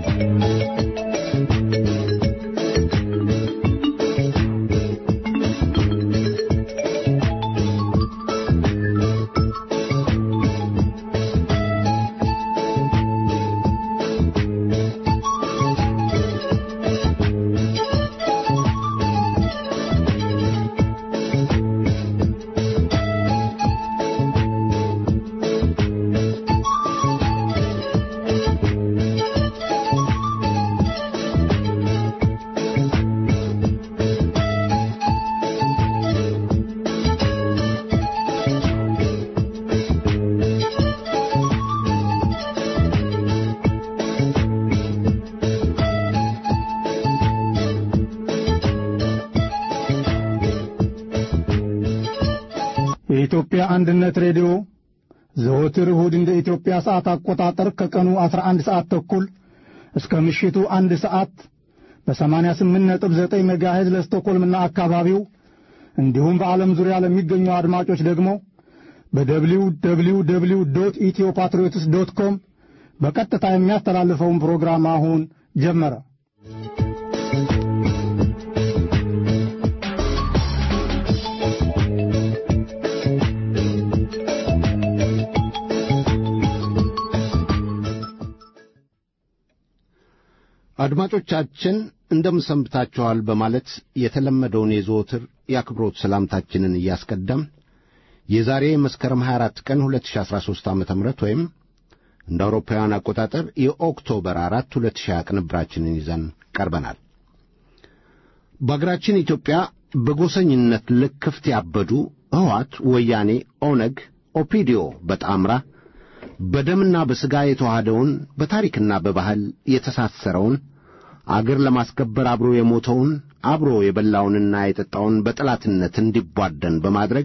የኢትዮጵያ አንድነት ሬዲዮ ዘወትር እሁድ እንደ ኢትዮጵያ ሰዓት አቆጣጠር ከቀኑ 11 ሰዓት ተኩል እስከ ምሽቱ አንድ ሰዓት በ88.9 ሜጋሄዝ ለስቶኮልምና አካባቢው እንዲሁም በዓለም ዙሪያ ለሚገኙ አድማጮች ደግሞ በደብሊው ደብሊው ደብሊው ዶት ኢትዮ ፓትሪዮትስ ዶት ኮም በቀጥታ የሚያስተላልፈውን ፕሮግራም አሁን ጀመረ። አድማጮቻችን እንደምሰንብታችኋል በማለት የተለመደውን የዘወትር የአክብሮት ሰላምታችንን እያስቀደም የዛሬ መስከረም 24 ቀን 2013 ዓ ም ወይም እንደ አውሮፓውያን አቆጣጠር የኦክቶበር 4 2020 ቅንብራችንን ይዘን ቀርበናል። በአገራችን ኢትዮጵያ በጎሰኝነት ልክፍት ያበዱ ሕወሓት፣ ወያኔ፣ ኦነግ፣ ኦፒዲዮ በጣምራ በደምና በሥጋ የተዋሃደውን በታሪክና በባህል የተሳሰረውን አገር ለማስከበር አብሮ የሞተውን አብሮ የበላውንና የጠጣውን በጠላትነት እንዲቧደን በማድረግ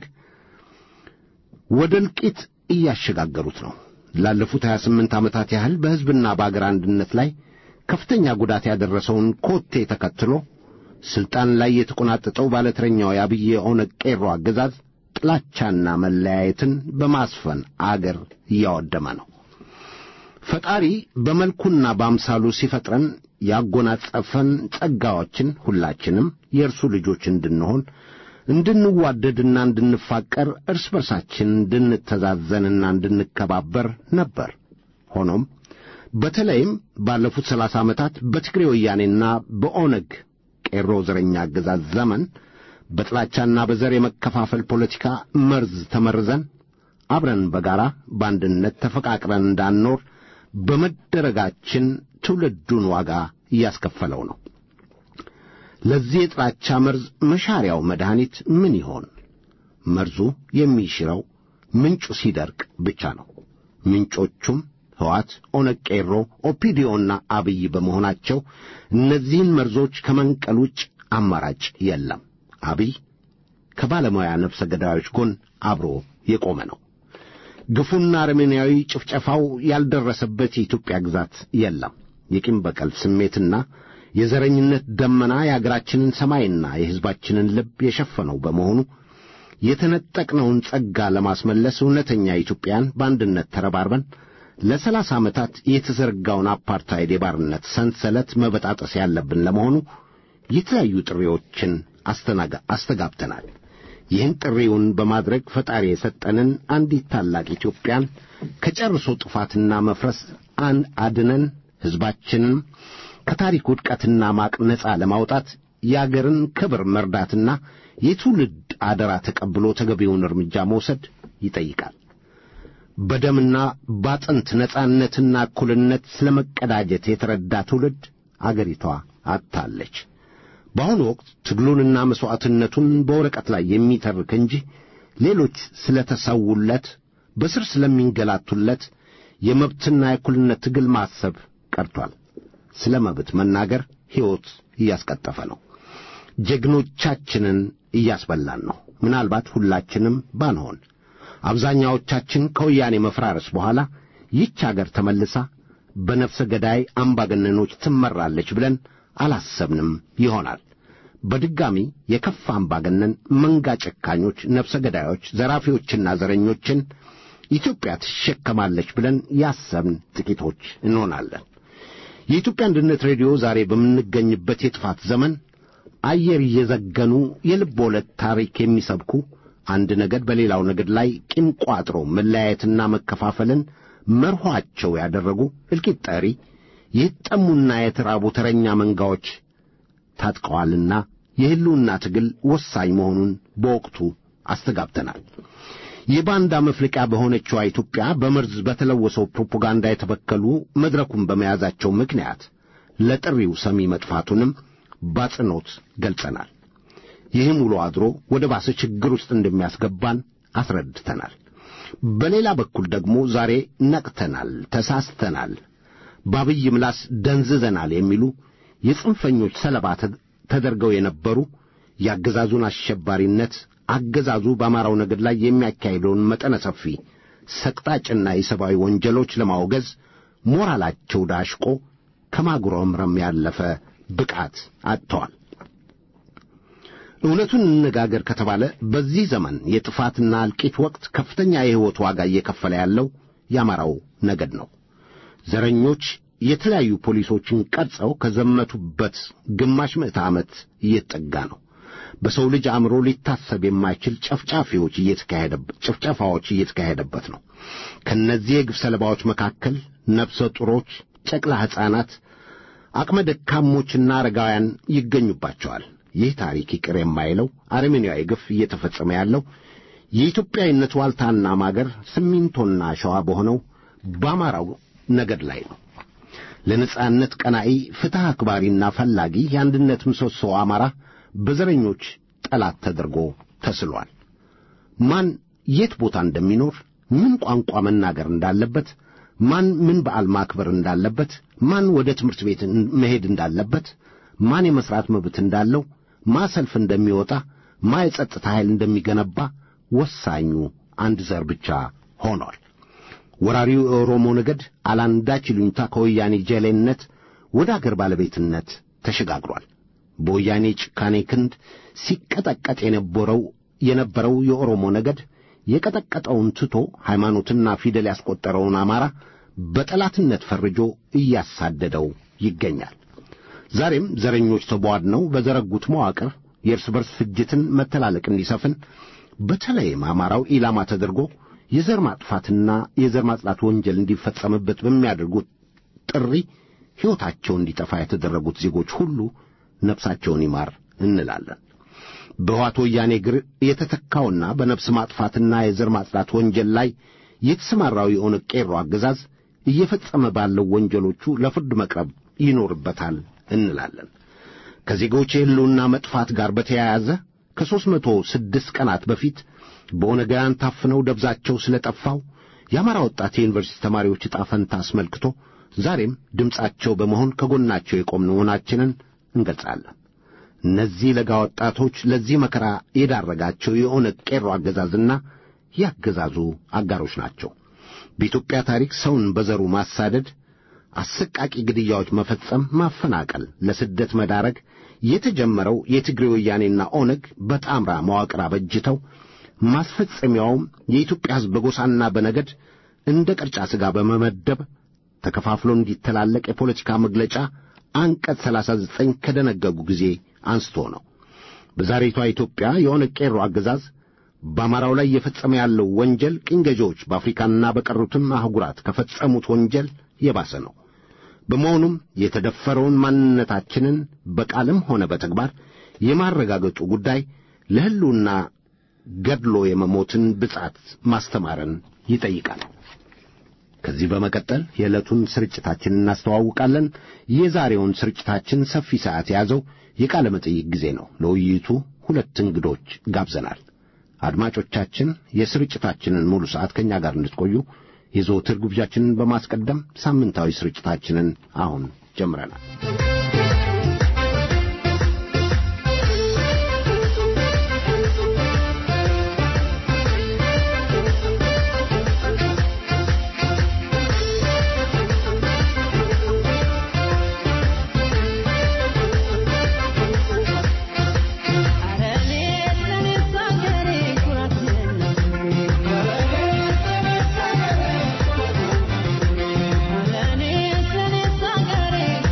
ወደ እልቂት እያሸጋገሩት ነው። ላለፉት 28 ዓመታት ያህል በሕዝብና በአገር አንድነት ላይ ከፍተኛ ጉዳት ያደረሰውን ኮቴ ተከትሎ ሥልጣን ላይ የተቆናጠጠው ባለተረኛው የአብይ ኦነግ ቄሮ አገዛዝ ጥላቻና መለያየትን በማስፈን አገር እያወደመ ነው። ፈጣሪ በመልኩና በአምሳሉ ሲፈጥረን ያጎናጸፈን ጸጋዎችን ሁላችንም የእርሱ ልጆች እንድንሆን እንድንዋደድና እንድንፋቀር እርስ በርሳችን እንድንተዛዘንና እንድንከባበር ነበር። ሆኖም በተለይም ባለፉት ሰላሳ ዓመታት በትግሬ ወያኔና በኦነግ ቄሮ ዘረኛ አገዛዝ ዘመን በጥላቻና በዘር የመከፋፈል ፖለቲካ መርዝ ተመርዘን አብረን በጋራ በአንድነት ተፈቃቅረን እንዳንኖር በመደረጋችን ትውልዱን ዋጋ እያስከፈለው ነው። ለዚህ የጥላቻ መርዝ መሻሪያው መድኃኒት ምን ይሆን? መርዙ የሚሽረው ምንጩ ሲደርቅ ብቻ ነው። ምንጮቹም ሕወሓት፣ ኦነግ፣ ቄሮ፣ ኦፒዲዮና አብይ በመሆናቸው እነዚህን መርዞች ከመንቀል ውጭ አማራጭ የለም። አብይ ከባለሙያ ነፍሰ ገዳዮች ጎን አብሮ የቆመ ነው። ግፉና አረመኔያዊ ጭፍጨፋው ያልደረሰበት የኢትዮጵያ ግዛት የለም። የቂም በቀል ስሜትና የዘረኝነት ደመና የአገራችንን ሰማይና የሕዝባችንን ልብ የሸፈነው በመሆኑ የተነጠቅነውን ጸጋ ለማስመለስ እውነተኛ ኢትዮጵያን በአንድነት ተረባርበን ለሰላሳ ዓመታት የተዘረጋውን አፓርታይድ የባርነት ሰንሰለት መበጣጠስ ያለብን ለመሆኑ የተለያዩ ጥሪዎችን አስተጋብተናል። ይህን ጥሪውን በማድረግ ፈጣሪ የሰጠንን አንዲት ታላቅ ኢትዮጵያን ከጨርሶ ጥፋትና መፍረስ አን አድነን ሕዝባችንን ከታሪክ ውድቀትና ማቅ ነጻ ለማውጣት የአገርን ክብር መርዳትና የትውልድ አደራ ተቀብሎ ተገቢውን እርምጃ መውሰድ ይጠይቃል። በደምና ባጥንት ነጻነትና እኩልነት ስለ መቀዳጀት የተረዳ ትውልድ አገሪቷ አጥታለች። በአሁኑ ወቅት ትግሉንና መሥዋዕትነቱን በወረቀት ላይ የሚተርክ እንጂ ሌሎች ስለ ተሰውለት በስር ስለሚንገላቱለት የመብትና የእኩልነት ትግል ማሰብ ቀርቷል። ስለ መብት መናገር ሕይወት እያስቀጠፈ ነው። ጀግኖቻችንን እያስበላን ነው። ምናልባት ሁላችንም ባንሆን አብዛኛዎቻችን ከወያኔ መፍራረስ በኋላ ይህች አገር ተመልሳ በነፍሰ ገዳይ አምባገነኖች ትመራለች ብለን አላሰብንም ይሆናል። በድጋሚ የከፋ አምባገነን መንጋ ጨካኞች፣ ነፍሰ ገዳዮች፣ ዘራፊዎችና ዘረኞችን ኢትዮጵያ ትሸከማለች ብለን ያሰብን ጥቂቶች እንሆናለን። የኢትዮጵያ አንድነት ሬዲዮ ዛሬ በምንገኝበት የጥፋት ዘመን አየር እየዘገኑ የልብ ወለድ ታሪክ የሚሰብኩ አንድ ነገድ በሌላው ነገድ ላይ ቂም ቋጥሮ መለያየትና መከፋፈልን መርኋቸው ያደረጉ እልቂት ጠሪ የተጠሙና የተራቡ ተረኛ መንጋዎች ታጥቀዋልና የሕልውና ትግል ወሳኝ መሆኑን በወቅቱ አስተጋብተናል። የባንዳ መፍለቂያ በሆነችዋ ኢትዮጵያ በመርዝ በተለወሰው ፕሮፓጋንዳ የተበከሉ መድረኩን በመያዛቸው ምክንያት ለጥሪው ሰሚ መጥፋቱንም ባጽኖት ገልጸናል። ይህም ውሎ አድሮ ወደ ባሰ ችግር ውስጥ እንደሚያስገባን አስረድተናል። በሌላ በኩል ደግሞ ዛሬ ነቅተናል፣ ተሳስተናል፣ በአብይ ምላስ ደንዝዘናል የሚሉ የጽንፈኞች ሰለባ ተደርገው የነበሩ የአገዛዙን አሸባሪነት አገዛዙ በአማራው ነገድ ላይ የሚያካሂደውን መጠነ ሰፊ ሰቅጣጭና የሰብአዊ ወንጀሎች ለማውገዝ ሞራላቸው ዳሽቆ ከማጉረምረም ያለፈ ብቃት አጥተዋል። እውነቱን እንነጋገር ከተባለ በዚህ ዘመን የጥፋትና እልቂት ወቅት ከፍተኛ የሕይወት ዋጋ እየከፈለ ያለው የአማራው ነገድ ነው። ዘረኞች የተለያዩ ፖሊሶችን ቀርጸው ከዘመቱበት ግማሽ ምዕተ ዓመት እየተጠጋ ነው። በሰው ልጅ አእምሮ ሊታሰብ የማይችል ጨፍጫፊዎች እየተካሄደበት ጭፍጨፋዎች እየተካሄደበት ነው። ከእነዚህ የግፍ ሰለባዎች መካከል ነፍሰ ጡሮች፣ ጨቅላ ሕፃናት፣ አቅመ ደካሞችና አረጋውያን ይገኙባቸዋል። ይህ ታሪክ ይቅር የማይለው አረመኔያዊ ግፍ እየተፈጸመ ያለው የኢትዮጵያዊነት ዋልታና ማገር ሲሚንቶና አሸዋ በሆነው በአማራው ነገድ ላይ ነው። ለነጻነት ቀናኢ ፍትሕ አክባሪና ፈላጊ የአንድነት ምሰሶ አማራ በዘረኞች ጠላት ተደርጎ ተስሏል። ማን የት ቦታ እንደሚኖር፣ ምን ቋንቋ መናገር እንዳለበት፣ ማን ምን በዓል ማክበር እንዳለበት፣ ማን ወደ ትምህርት ቤት መሄድ እንዳለበት፣ ማን የመሥራት መብት እንዳለው፣ ማ ሰልፍ እንደሚወጣ፣ ማ የጸጥታ ኃይል እንደሚገነባ ወሳኙ አንድ ዘር ብቻ ሆኗል። ወራሪው የኦሮሞ ነገድ አላንዳች ይሉኝታ ከወያኔ ጀሌነት ወደ አገር ባለቤትነት ተሸጋግሯል። በወያኔ ጭካኔ ክንድ ሲቀጠቀጥ የነበረው የነበረው የኦሮሞ ነገድ የቀጠቀጠውን ትቶ ሃይማኖትና ፊደል ያስቆጠረውን አማራ በጠላትነት ፈርጆ እያሳደደው ይገኛል። ዛሬም ዘረኞች ተቧድነው በዘረጉት መዋቅር የእርስ በርስ ፍጅትን መተላለቅ እንዲሰፍን በተለይም አማራው ኢላማ ተደርጎ የዘር ማጥፋትና የዘር ማጽዳት ወንጀል እንዲፈጸምበት በሚያደርጉት ጥሪ ሕይወታቸው እንዲጠፋ የተደረጉት ዜጎች ሁሉ ነፍሳቸውን ይማር እንላለን። በሕወሓት ወያኔ እግር የተተካውና በነፍስ ማጥፋትና የዘር ማጽዳት ወንጀል ላይ የተሰማራው የኦነግ ቄሮ አገዛዝ እየፈጸመ ባለው ወንጀሎቹ ለፍርድ መቅረብ ይኖርበታል እንላለን። ከዜጎች የሕልውና መጥፋት ጋር በተያያዘ ከሦስት መቶ ስድስት ቀናት በፊት በኦነጋውያን ታፍነው ደብዛቸው ስለ ጠፋው የአማራ ወጣት የዩኒቨርሲቲ ተማሪዎች ዕጣ ፈንታ አስመልክቶ ዛሬም ድምፃቸው በመሆን ከጎናቸው የቆምን መሆናችንን እንገልጻለን። እነዚህ ለጋ ወጣቶች ለዚህ መከራ የዳረጋቸው የኦነግ ቄሮ አገዛዝና የአገዛዙ አጋሮች ናቸው። በኢትዮጵያ ታሪክ ሰውን በዘሩ ማሳደድ፣ አሰቃቂ ግድያዎች መፈጸም፣ ማፈናቀል፣ ለስደት መዳረግ የተጀመረው የትግሬ ወያኔና ኦነግ በጣምራ መዋቅር አበጅተው ማስፈጸሚያውም የኢትዮጵያ ሕዝብ በጎሳና በነገድ እንደ ቅርጫ ሥጋ በመመደብ ተከፋፍሎ እንዲተላለቅ የፖለቲካ መግለጫ አንቀጽ 39 ከደነገጉ ጊዜ አንስቶ ነው። በዛሬቷ ኢትዮጵያ የኦነግ ቄሮ አገዛዝ በአማራው ላይ እየፈጸመ ያለው ወንጀል ቅኝ ገዢዎች በአፍሪካና በቀሩትም አህጉራት ከፈጸሙት ወንጀል የባሰ ነው። በመሆኑም የተደፈረውን ማንነታችንን በቃልም ሆነ በተግባር የማረጋገጡ ጉዳይ ለሕልውና ገድሎ የመሞትን ብጻት ማስተማርን ይጠይቃል። ከዚህ በመቀጠል የዕለቱን ስርጭታችን እናስተዋውቃለን። የዛሬውን ስርጭታችን ሰፊ ሰዓት የያዘው የቃለ መጠይቅ ጊዜ ነው። ለውይይቱ ሁለት እንግዶች ጋብዘናል። አድማጮቻችን የስርጭታችንን ሙሉ ሰዓት ከእኛ ጋር እንድትቆዩ የዘወትር ግብዣችንን በማስቀደም ሳምንታዊ ስርጭታችንን አሁን ጀምረናል። Thank you.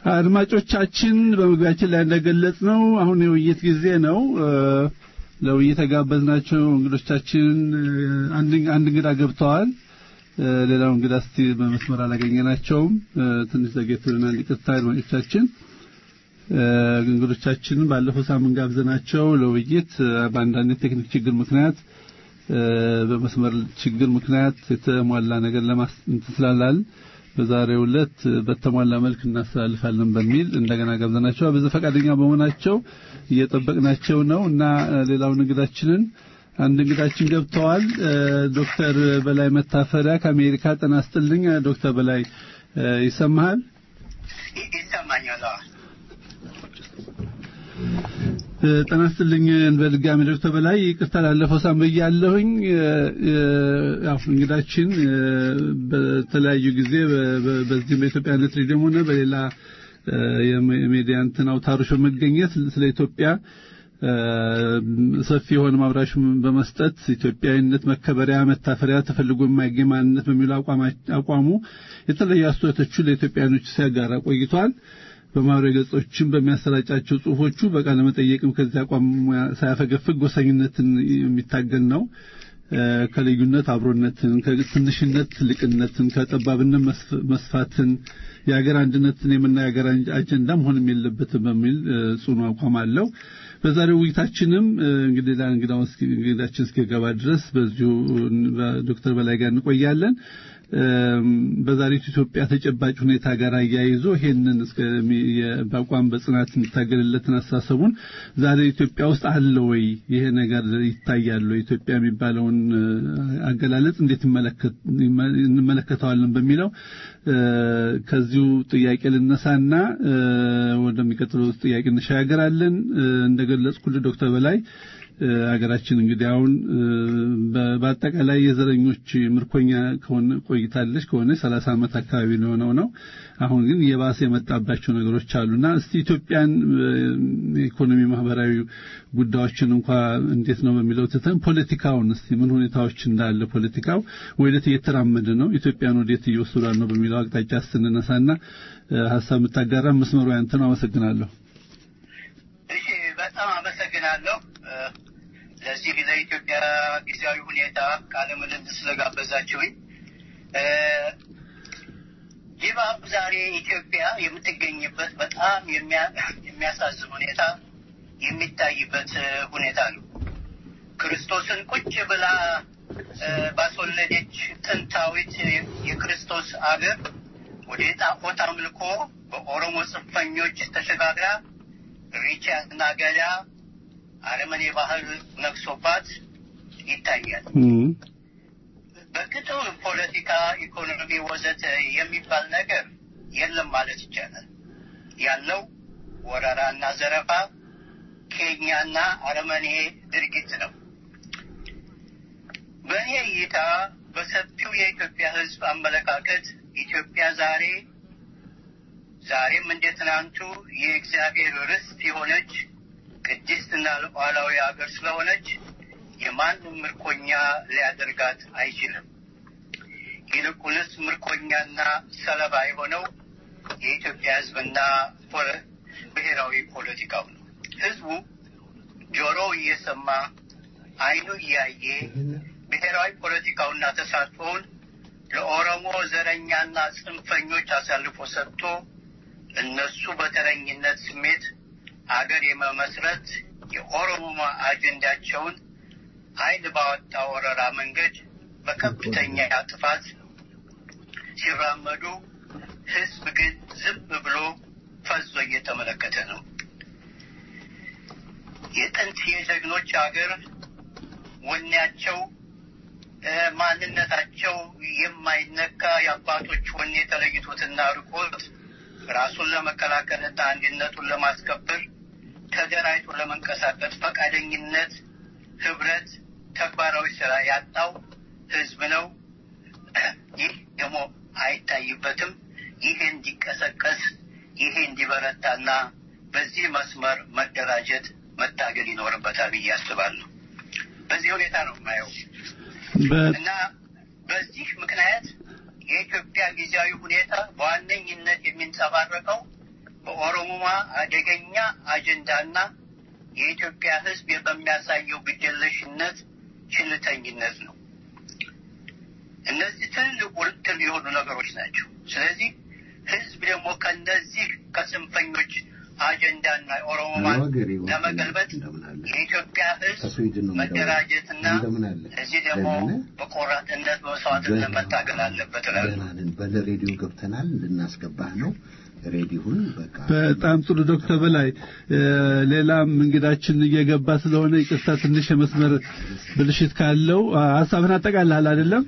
አድማጮቻችን በመግቢያችን ላይ እንደገለጽ ነው አሁን የውይይት ጊዜ ነው። ለውይይት የጋበዝናቸው እንግዶቻችን አንድ አንድ እንግዳ ገብተዋል። ሌላው እንግዳ እስቲ በመስመር አላገኘናቸውም። ትንሽ ዘግየት ብለናል። ይቅርታ አድማጮቻችን። እንግዶቻችን ባለፈው ሳምንት ጋብዘናቸው ለውይይት በአንዳንድ የቴክኒክ ችግር ምክንያት በመስመር ችግር ምክንያት የተሟላ ነገር ለማስንት ስላላል በዛሬው ዕለት በተሟላ መልክ እናስተላልፋለን በሚል እንደገና ጋብዘናቸው ብዙ ፈቃደኛ በመሆናቸው እየጠበቅናቸው ነው እና ሌላውን እንግዳችንን አንድ እንግዳችን ገብተዋል። ዶክተር በላይ መታፈሪያ ከአሜሪካ ጤና ይስጥልኝ። ዶክተር በላይ ይሰማሃል? ይሰማኛል። ጤና ይስጥልኝ በድጋሚ ዶክተር በላይ ይቅርታ ላለፈው ሳምንት ያለሁኝ ያው እንግዳችን በተለያዩ ጊዜ በዚህ በኢትዮጵያነት ሬዲዮም ሆነ በሌላ የሚዲያ እንትን አውታሮች በመገኘት ስለ ኢትዮጵያ ሰፊ የሆነ ማብራሽ በመስጠት ኢትዮጵያዊነት መከበሪያ መታፈሪያ ተፈልጎ የማይገኝ ማንነት በሚሉ አቋሙ የተለያዩ አስተያየቶቹ ለኢትዮጵያኖች ሲያጋራ ቆይቷል። በማህበራዊ ገጾችም በሚያሰራጫቸው ጽሁፎቹ በቃለ መጠየቅም ከዚህ አቋም ሳያፈገፍግ ጎሰኝነትን የሚታገል ነው። ከልዩነት አብሮነትን፣ ከትንሽነት ትልቅነትን፣ ከጠባብነት መስፋትን፣ የሀገር አንድነትን የምናየው የሀገር አጀንዳ መሆንም የለበትም በሚል ጽኑ አቋም አለው። በዛሬው ውይይታችንም እንግዲህ እንግዳችን እስኪገባ ድረስ በዚሁ ዶክተር በላይ ጋር እንቆያለን። በዛሬቱ ኢትዮጵያ ተጨባጭ ሁኔታ ጋር አያይዞ ይሄንን በአቋም በጽናት የሚታገልለትን አስተሳሰቡን ዛሬ ኢትዮጵያ ውስጥ አለ ወይ ይሄ ነገር ይታያል ወይ ኢትዮጵያ የሚባለውን አገላለጽ እንዴት እንመለከተዋለን በሚለው ከዚሁ ጥያቄ ልነሳና ወደሚቀጥለው ጥያቄ እንሻገራለን። እንደገለጽኩልህ ዶክተር በላይ ሀገራችን እንግዲህ አሁን በአጠቃላይ የዘረኞች ምርኮኛ ከሆነ ቆይታለች ከሆነ ሰላሳ ዓመት አካባቢ የሆነው ነው። አሁን ግን የባሰ የመጣባቸው ነገሮች አሉና እስቲ ኢትዮጵያን ኢኮኖሚ፣ ማህበራዊ ጉዳዮችን እንኳ እንዴት ነው በሚለው ትተን ፖለቲካውን እስቲ ምን ሁኔታዎች እንዳለ ፖለቲካው ወዴት እየተራመደ ነው፣ ኢትዮጵያን ወዴት እየወሰዷል ነው በሚለው አቅጣጫ ስንነሳና ሀሳብ የምታጋራ መስመሩ ያንተ ነው። አመሰግናለሁ። እሺ፣ በጣም አመሰግናለሁ። ለዚህ ለኢትዮጵያ ጊዜያዊ ሁኔታ ቃለ ምልልስ ስለጋበዛችሁኝ። ድባብ ዛሬ ኢትዮጵያ የምትገኝበት በጣም የሚያሳዝን ሁኔታ የሚታይበት ሁኔታ ነው። ክርስቶስን ቁጭ ብላ ባስወለደች ጥንታዊት የክርስቶስ አገር ወደ ጣዖት አምልኮ በኦሮሞ ጽንፈኞች ተሸጋግራ ሪቻና ገዳ አረመኔ ባህል ነግሶባት ይታያል። በቅጡ ፖለቲካ፣ ኢኮኖሚ ወዘተ የሚባል ነገር የለም ማለት ይቻላል። ያለው ወረራና ዘረፋ፣ ኬኛና አረመኔ ድርጊት ነው። በእኔ እይታ በሰፊው የኢትዮጵያ ሕዝብ አመለካከት ኢትዮጵያ ዛሬ ዛሬም እንደ ትናንቱ የእግዚአብሔር ርስት የሆነች ቅድስትና ሉዓላዊ ሀገር ስለሆነች የማንም ምርኮኛ ሊያደርጋት አይችልም። ይልቁንስ ምርኮኛና ሰለባ የሆነው የኢትዮጵያ ሕዝብና ብሔራዊ ፖለቲካው ነው። ሕዝቡ ጆሮው እየሰማ ዓይኑ እያየ ብሔራዊ ፖለቲካውና ተሳትፎውን ለኦሮሞ ዘረኛና ጽንፈኞች አሳልፎ ሰጥቶ እነሱ በተረኝነት ስሜት አገር የመመስረት የኦሮሞ አጀንዳቸውን ኃይል ባወጣ ወረራ መንገድ በከፍተኛ ጥፋት ሲራመዱ ህዝብ ግን ዝም ብሎ ፈዞ እየተመለከተ ነው። የጥንት የጀግኖች አገር ወኔያቸው፣ ማንነታቸው የማይነካ የአባቶች ወኔ የተለይቶትና ርቆት ራሱን ለመከላከልና አንድነቱን ለማስከበር ተደራጅቶ ለመንቀሳቀስ ፈቃደኝነት፣ ህብረት፣ ተግባራዊ ስራ ያጣው ህዝብ ነው። ይህ ደግሞ አይታይበትም። ይሄ እንዲቀሰቀስ ይሄ እንዲበረታና በዚህ መስመር መደራጀት መታገል ይኖርበታል ብዬ አስባለሁ። በዚህ ሁኔታ ነው የማየው እና በዚህ ምክንያት የኢትዮጵያ ጊዜያዊ ሁኔታ በዋነኝነት የሚንጸባረቀው በኦሮሞማ አደገኛ አጀንዳና የኢትዮጵያ ሕዝብ በሚያሳየው ግዴለሽነት ችልተኝነት ነው። እነዚህ ትልልቅ ውርትል የሆኑ ነገሮች ናቸው። ስለዚህ ሕዝብ ደግሞ ከነዚህ ከጽንፈኞች አጀንዳና ኦሮሞማን ለመገልበጥ የኢትዮጵያ ሕዝብ መደራጀትና እዚህ ደግሞ በቆራጥነት በመስዋዕትነት መታገል አለበት እላለሁ። በሬዲዮ ገብተናል ልናስገባህ ነው። ሬዲዮን በቃ በጣም ጥሩ ዶክተር በላይ ሌላም እንግዳችን እየገባ ስለሆነ ይቅርታ ትንሽ የመስመር ብልሽት ካለው ሀሳብን አጠቃልሃል አይደለም?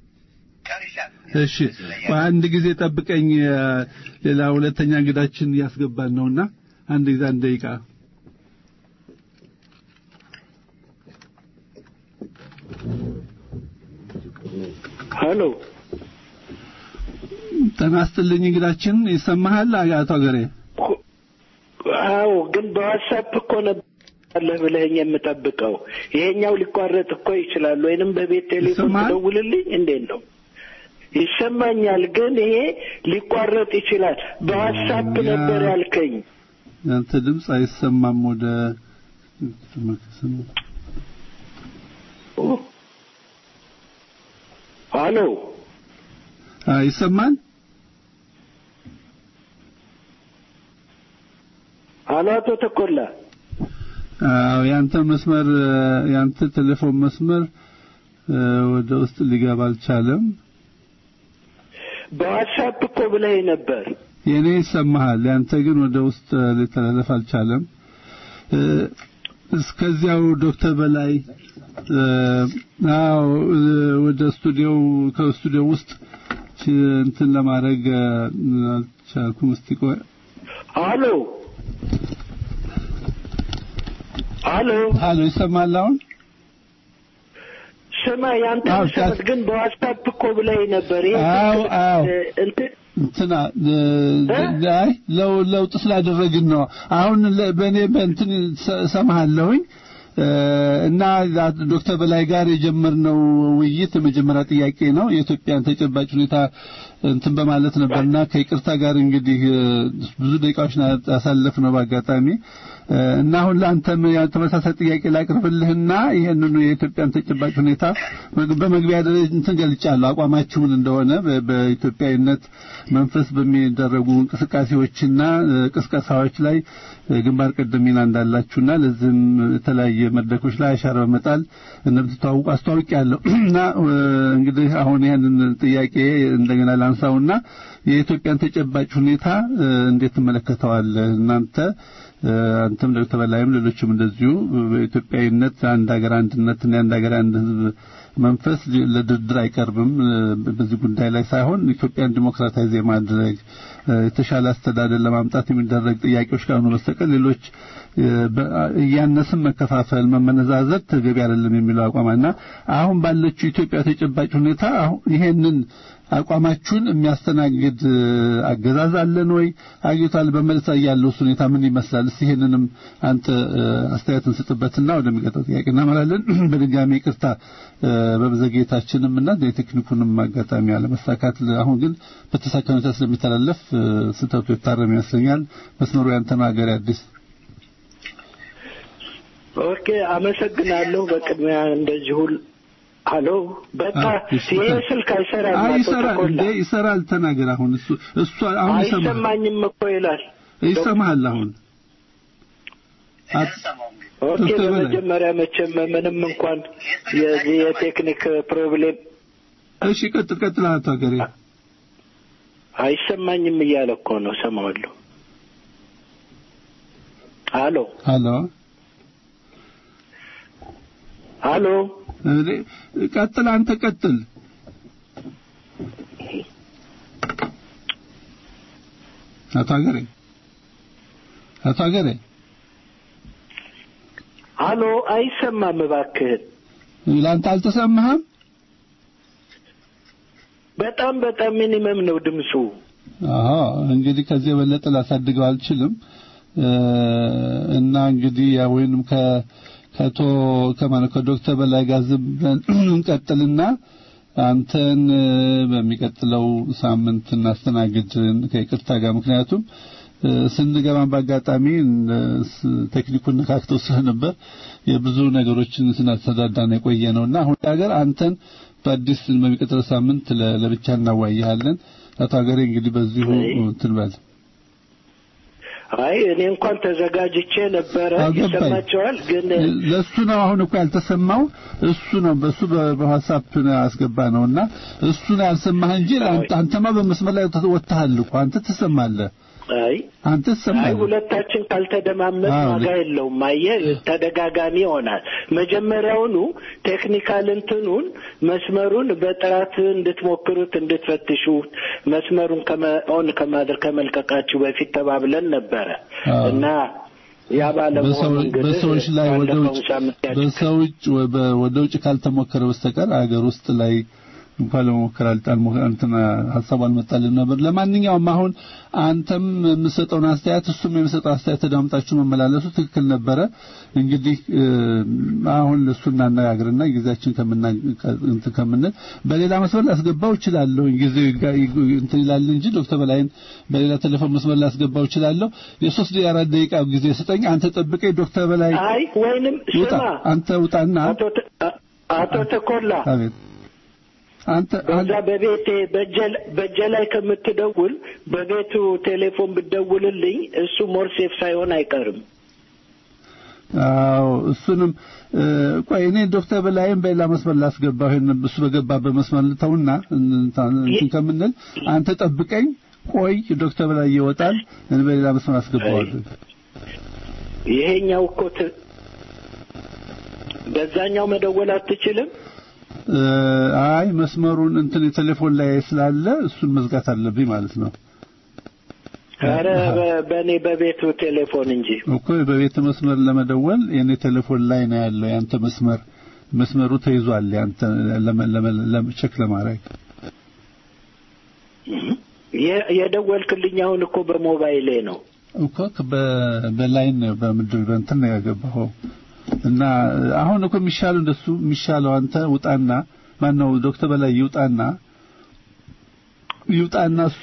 እሺ አንድ ጊዜ ጠብቀኝ። ሌላ ሁለተኛ እንግዳችን እያስገባን ነውና አንድ ጊዜ አንድ ደቂቃ ሄሎ ጤና ይስጥልኝ እንግዳችን ይሰማሃል አቶ አገሬ አዎ ግን በዋትስአፕ እኮ ነበር ብለኸኝ የምጠብቀው ይሄኛው ሊቋረጥ እኮ ይችላል ወይንም በቤት ቴሌፎን ይሰማሃል? ትደውልልኝ እንዴት ነው ይሰማኛል ግን ይሄ ሊቋረጥ ይችላል በዋትስአፕ ያ- ነበር ያልከኝ ያንተ ድምፅ አይሰማም ወደ ሄሎ አ ይሰማል ሄሎ አቶ ተኮላ አዎ ያንተ መስመር ያንተ ቴሌፎን መስመር እ፣ ወደ ውስጥ ሊገባ አልቻለም በዋትስአፕ እኮ ብለኸኝ ነበር የኔ ይሰማሃል ያንተ ግን ወደ ውስጥ ሊተላለፍ አልቻለም እ፣ እስከዚያው ዶክተር በላይ እ፣ አዎ እ፣ ወደ ስቱዲዮ ከስቱዲዮ ውስጥ ች- እንትን ለማድረግ እ፣ አልቻልኩም እስቲ ቆይ ሄሎ ሄሎ ሀሎ ይሰማል አሁን ስማ ያንተ አዎ፣ መሰረት ግን በዋትስአፕ እኮ ብለኸኝ ነበር ይሄ አዎ፣ ትክክል- አዎ። እ፣ እንትን እንትና እ፣ አይ ለው- ለውጥ ስላደረግን ነው። አሁን ለ- በእኔ በእንትን ሰ- ሰማሃለሁኝ እ፣ እና ዶክተር በላይ ጋር የጀመርነው ውይይት የመጀመሪያ ጥያቄ ነው። የኢትዮጵያን ተጨባጭ ሁኔታ እንትን በማለት ነበርና ከይቅርታ ጋር እንግዲህ እ፣ ብዙ ደቂቃዎች ያሳለፍነው በአጋጣሚ እ፣ እና አሁን ለአንተም ያ ተመሳሳይ ጥያቄ ላቅርብልህና ይሄንኑ የኢትዮጵያን ተጨባጭ ሁኔታ መግ- በመግቢያ ደረጃ እንትን ገልጫለሁ አቋማችሁን እንደሆነ በ- በኢትዮጵያዊነት መንፈስ በሚደረጉ እንቅስቃሴዎችና እ፣ ቅስቀሳዎች ላይ እ፣ ግንባር ቀደም ሚና እንዳላችሁና ለዚህም የተለያየ መድረኮች ላይ አሻራ በመጣል እንደምትተዋውቁ አስተዋውቂያለሁ እና እ፣ እንግዲህ አሁን ይህንን ጥያቄ እንደገና ላንሳውና የኢትዮጵያን ተጨባጭ ሁኔታ እ፣ እንዴት ትመለከተዋለህ እናንተ እ፣ አንተም ዶክተር በላይም ሌሎችም እንደዚሁ በኢትዮጵያዊነት አንድ ሀገር አንድነትና የአንድ ሀገር አንድ ሕዝብ መንፈስ ለድርድር አይቀርብም እ፣ በዚህ ጉዳይ ላይ ሳይሆን ኢትዮጵያን ዲሞክራታይዝ የማድረግ እ፣ የተሻለ አስተዳደር ለማምጣት የሚደረግ ጥያቄዎች ካልሆኑ በስተቀር ሌሎች እ፣ በ- እያነስም መከፋፈል መመነዛዘር ተገቢ አይደለም የሚለው አቋምና አሁን ባለችው ኢትዮጵያ ተጨባጭ ሁኔታ አሁን ይሄንን አቋማችሁን የሚያስተናግድ እ፣ አገዛዝ አለን ወይ አግኝቷል በመልስ ላይ ያለው ሁኔታ ምን ይመስላል እስቲ ይሄንንም አንተ እ፣ አስተያየት እንስጥበትና ወደሚቀጥለው ጥያቄ እናመራለን በድጋሚ ይቅርታ እ፣ በመዘግየታችንም እና የቴክኒኩንም አጋጣሚ አለመሳካት አሁን ግን በተሳካ ሁኔታ ስለሚተላለፍ እ፣ ስህተቱ የታረም ይመስለኛል መስመሩ ያንተ ነው ሀገሬ አዲስ ኦኬ አመሰግናለሁ በቅድሚያ እንደዚሁ ሄሎ በቃ አዎ፣ እሺ። ይሄ ስልክ አይሰራም አይ አቶ ይሰራል ተኮላ እንዴ ይሰራል ተናገር አሁን እሱ እሱ አሁን ይሰማል አይሰማኝም እኮ ይላል ይሰማሃል አሁን አት- እንሰማው እንግዲህ ኦኬ ዶክተር በላይ። በመጀመሪያ መቼም ምንም እንኳን የዚህ የቴክኒክ ፕሮብሌም እሺ ቀጥል ቀጥል አቶ ሀገሬ አይሰማኝም እያለ እኮ ነው ሰማዋለሁ ሄሎ ሀሎ ሄሎ እኔ ቀጥል አንተ ቀጥል አቶ ሀገሬ አቶ ሀገሬ ሄሎ አይሰማም እባክህን ለአንተ አልተሰማህም በጣም በጣም ሚኒመም ነው ድምፁ አዎ እንግዲህ ከዚህ የበለጠ ላሳድገው አልችልም እ፣ እና እንግዲህ ያ ወይንም ከ ከቶ ከማለት ከዶክተር በላይ ጋር ዝም ብለን እንቀጥልና አንተን እ፣ በሚቀጥለው ሳምንት እናስተናግድ ከይቅርታ ጋር ምክንያቱም ስንገባም በአጋጣሚ ቴክኒኩን ነካክተው ስለነበር የብዙ ነገሮችን ስናስተዳዳን የቆየ ነውና አሁን ሀገር አንተን በአዲስ በሚቀጥለው ሳምንት ለብቻ እናዋያለን። አቶ ሀገሬ እንግዲህ በዚሁ እንትን በል አይ እኔ እንኳን ተዘጋጅቼ ነበረ። ይሰማቸዋል ግን ለሱ ነው አሁን እኮ ያልተሰማው እሱ ነው በሱ በዋትስአፕ አስገባ ነውና እሱ ነው ያልሰማህ እንጂ አንተማ በመስመር ላይ ወጥተሃል እኮ አንተ ትሰማለህ። አይ አንተ አይ ትሰማለህ። ሁለታችን ካልተደማመጥ አዎ፣ ዋጋ የለውም። አየህ ተደጋጋሚ ይሆናል። መጀመሪያውኑ ቴክኒካል እንትኑን መስመሩን በጥራት እንድትሞክሩት እንድትፈትሹት መስመሩን ኦን ከማድረግ ከመልቀቃችሁ በፊት ተባብለን ነበረ አዎ። እና ያ ባለመሆኑ በሰው- እንግዲህ በሰዎች ላይ ወደ ባለፈው ውጭ ሳምንት ያጭ- በሰው ውጭ ወ- በ- ወደ ውጭ ካልተሞከረ በስተቀር አገር ውስጥ ላይ እንኳን ለመሞከር አልጣል እንትን ሀሳቡ አልመጣልን ነበር። ለማንኛውም አሁን አንተም የምሰጠውን አስተያየት እሱም የሚሰጠው አስተያየት ተዳምጣችሁ መመላለሱ ትክክል ነበረ። እንግዲህ እ፣ አሁን እሱ እናነጋግርና ጊዜያችን ከምና እንትን ከምንል በሌላ መስመር ላስገባው እችላለሁ። ጊዜው ይጋ- ይግ- እንትን ይላል እንጂ ዶክተር በላይን በሌላ ቴሌፎን መስመር ላስገባው እችላለሁ። የሶስት የአራት ደቂቃ ጊዜ ስጠኝ። አንተ ጠብቀኝ። ዶክተር በላይ አይ ወይንም ውጣ፣ ስማ አንተ ውጣና አቶ ተ- አ- አቶ ተኮላ አቤት አንተ በዛ በቤቴ በእጀ- በእጀ ላይ ከምትደውል በቤቱ ቴሌፎን ብትደውልልኝ እሱ ሞር ሴፍ ሳይሆን አይቀርም። አዎ እሱንም እ፣ ቆይ እኔ ዶክተር በላይም በሌላ መስመር ላስገባው ይሄን እሱ በገባበት መስመር ልተውና እንትን ከምንል አንተ ጠብቀኝ። ቆይ ዶክተር በላይ ይወጣል፣ እኔ በሌላ መስመር አስገባዋለሁ። ይሄኛው እኮ ት- በዛኛው መደወል አትችልም። እ፣ አይ መስመሩን እንትን የቴሌፎን ላይ ስላለ እሱን መዝጋት አለብኝ ማለት ነው። ኧረ በ- በእኔ በቤቱ ቴሌፎን እንጂ እኮ በቤት መስመር ለመደወል የኔ ቴሌፎን ላይ ነው ያለው። ያንተ መስመር መስመሩ ተይዟል። ያንተ ለመ- ለመ- ለመ- ቼክ ለማድረግ የ- የደወልክልኝ አሁን እኮ በሞባይሌ ነው። እኮ በ- በላይን ነው በምድር በእንትን ነው ያገባኸው እና አሁን እኮ የሚሻለው እንደሱ የሚሻለው አንተ ውጣና ማን ነው ዶክተር በላይ ይውጣና ይውጣና እሱ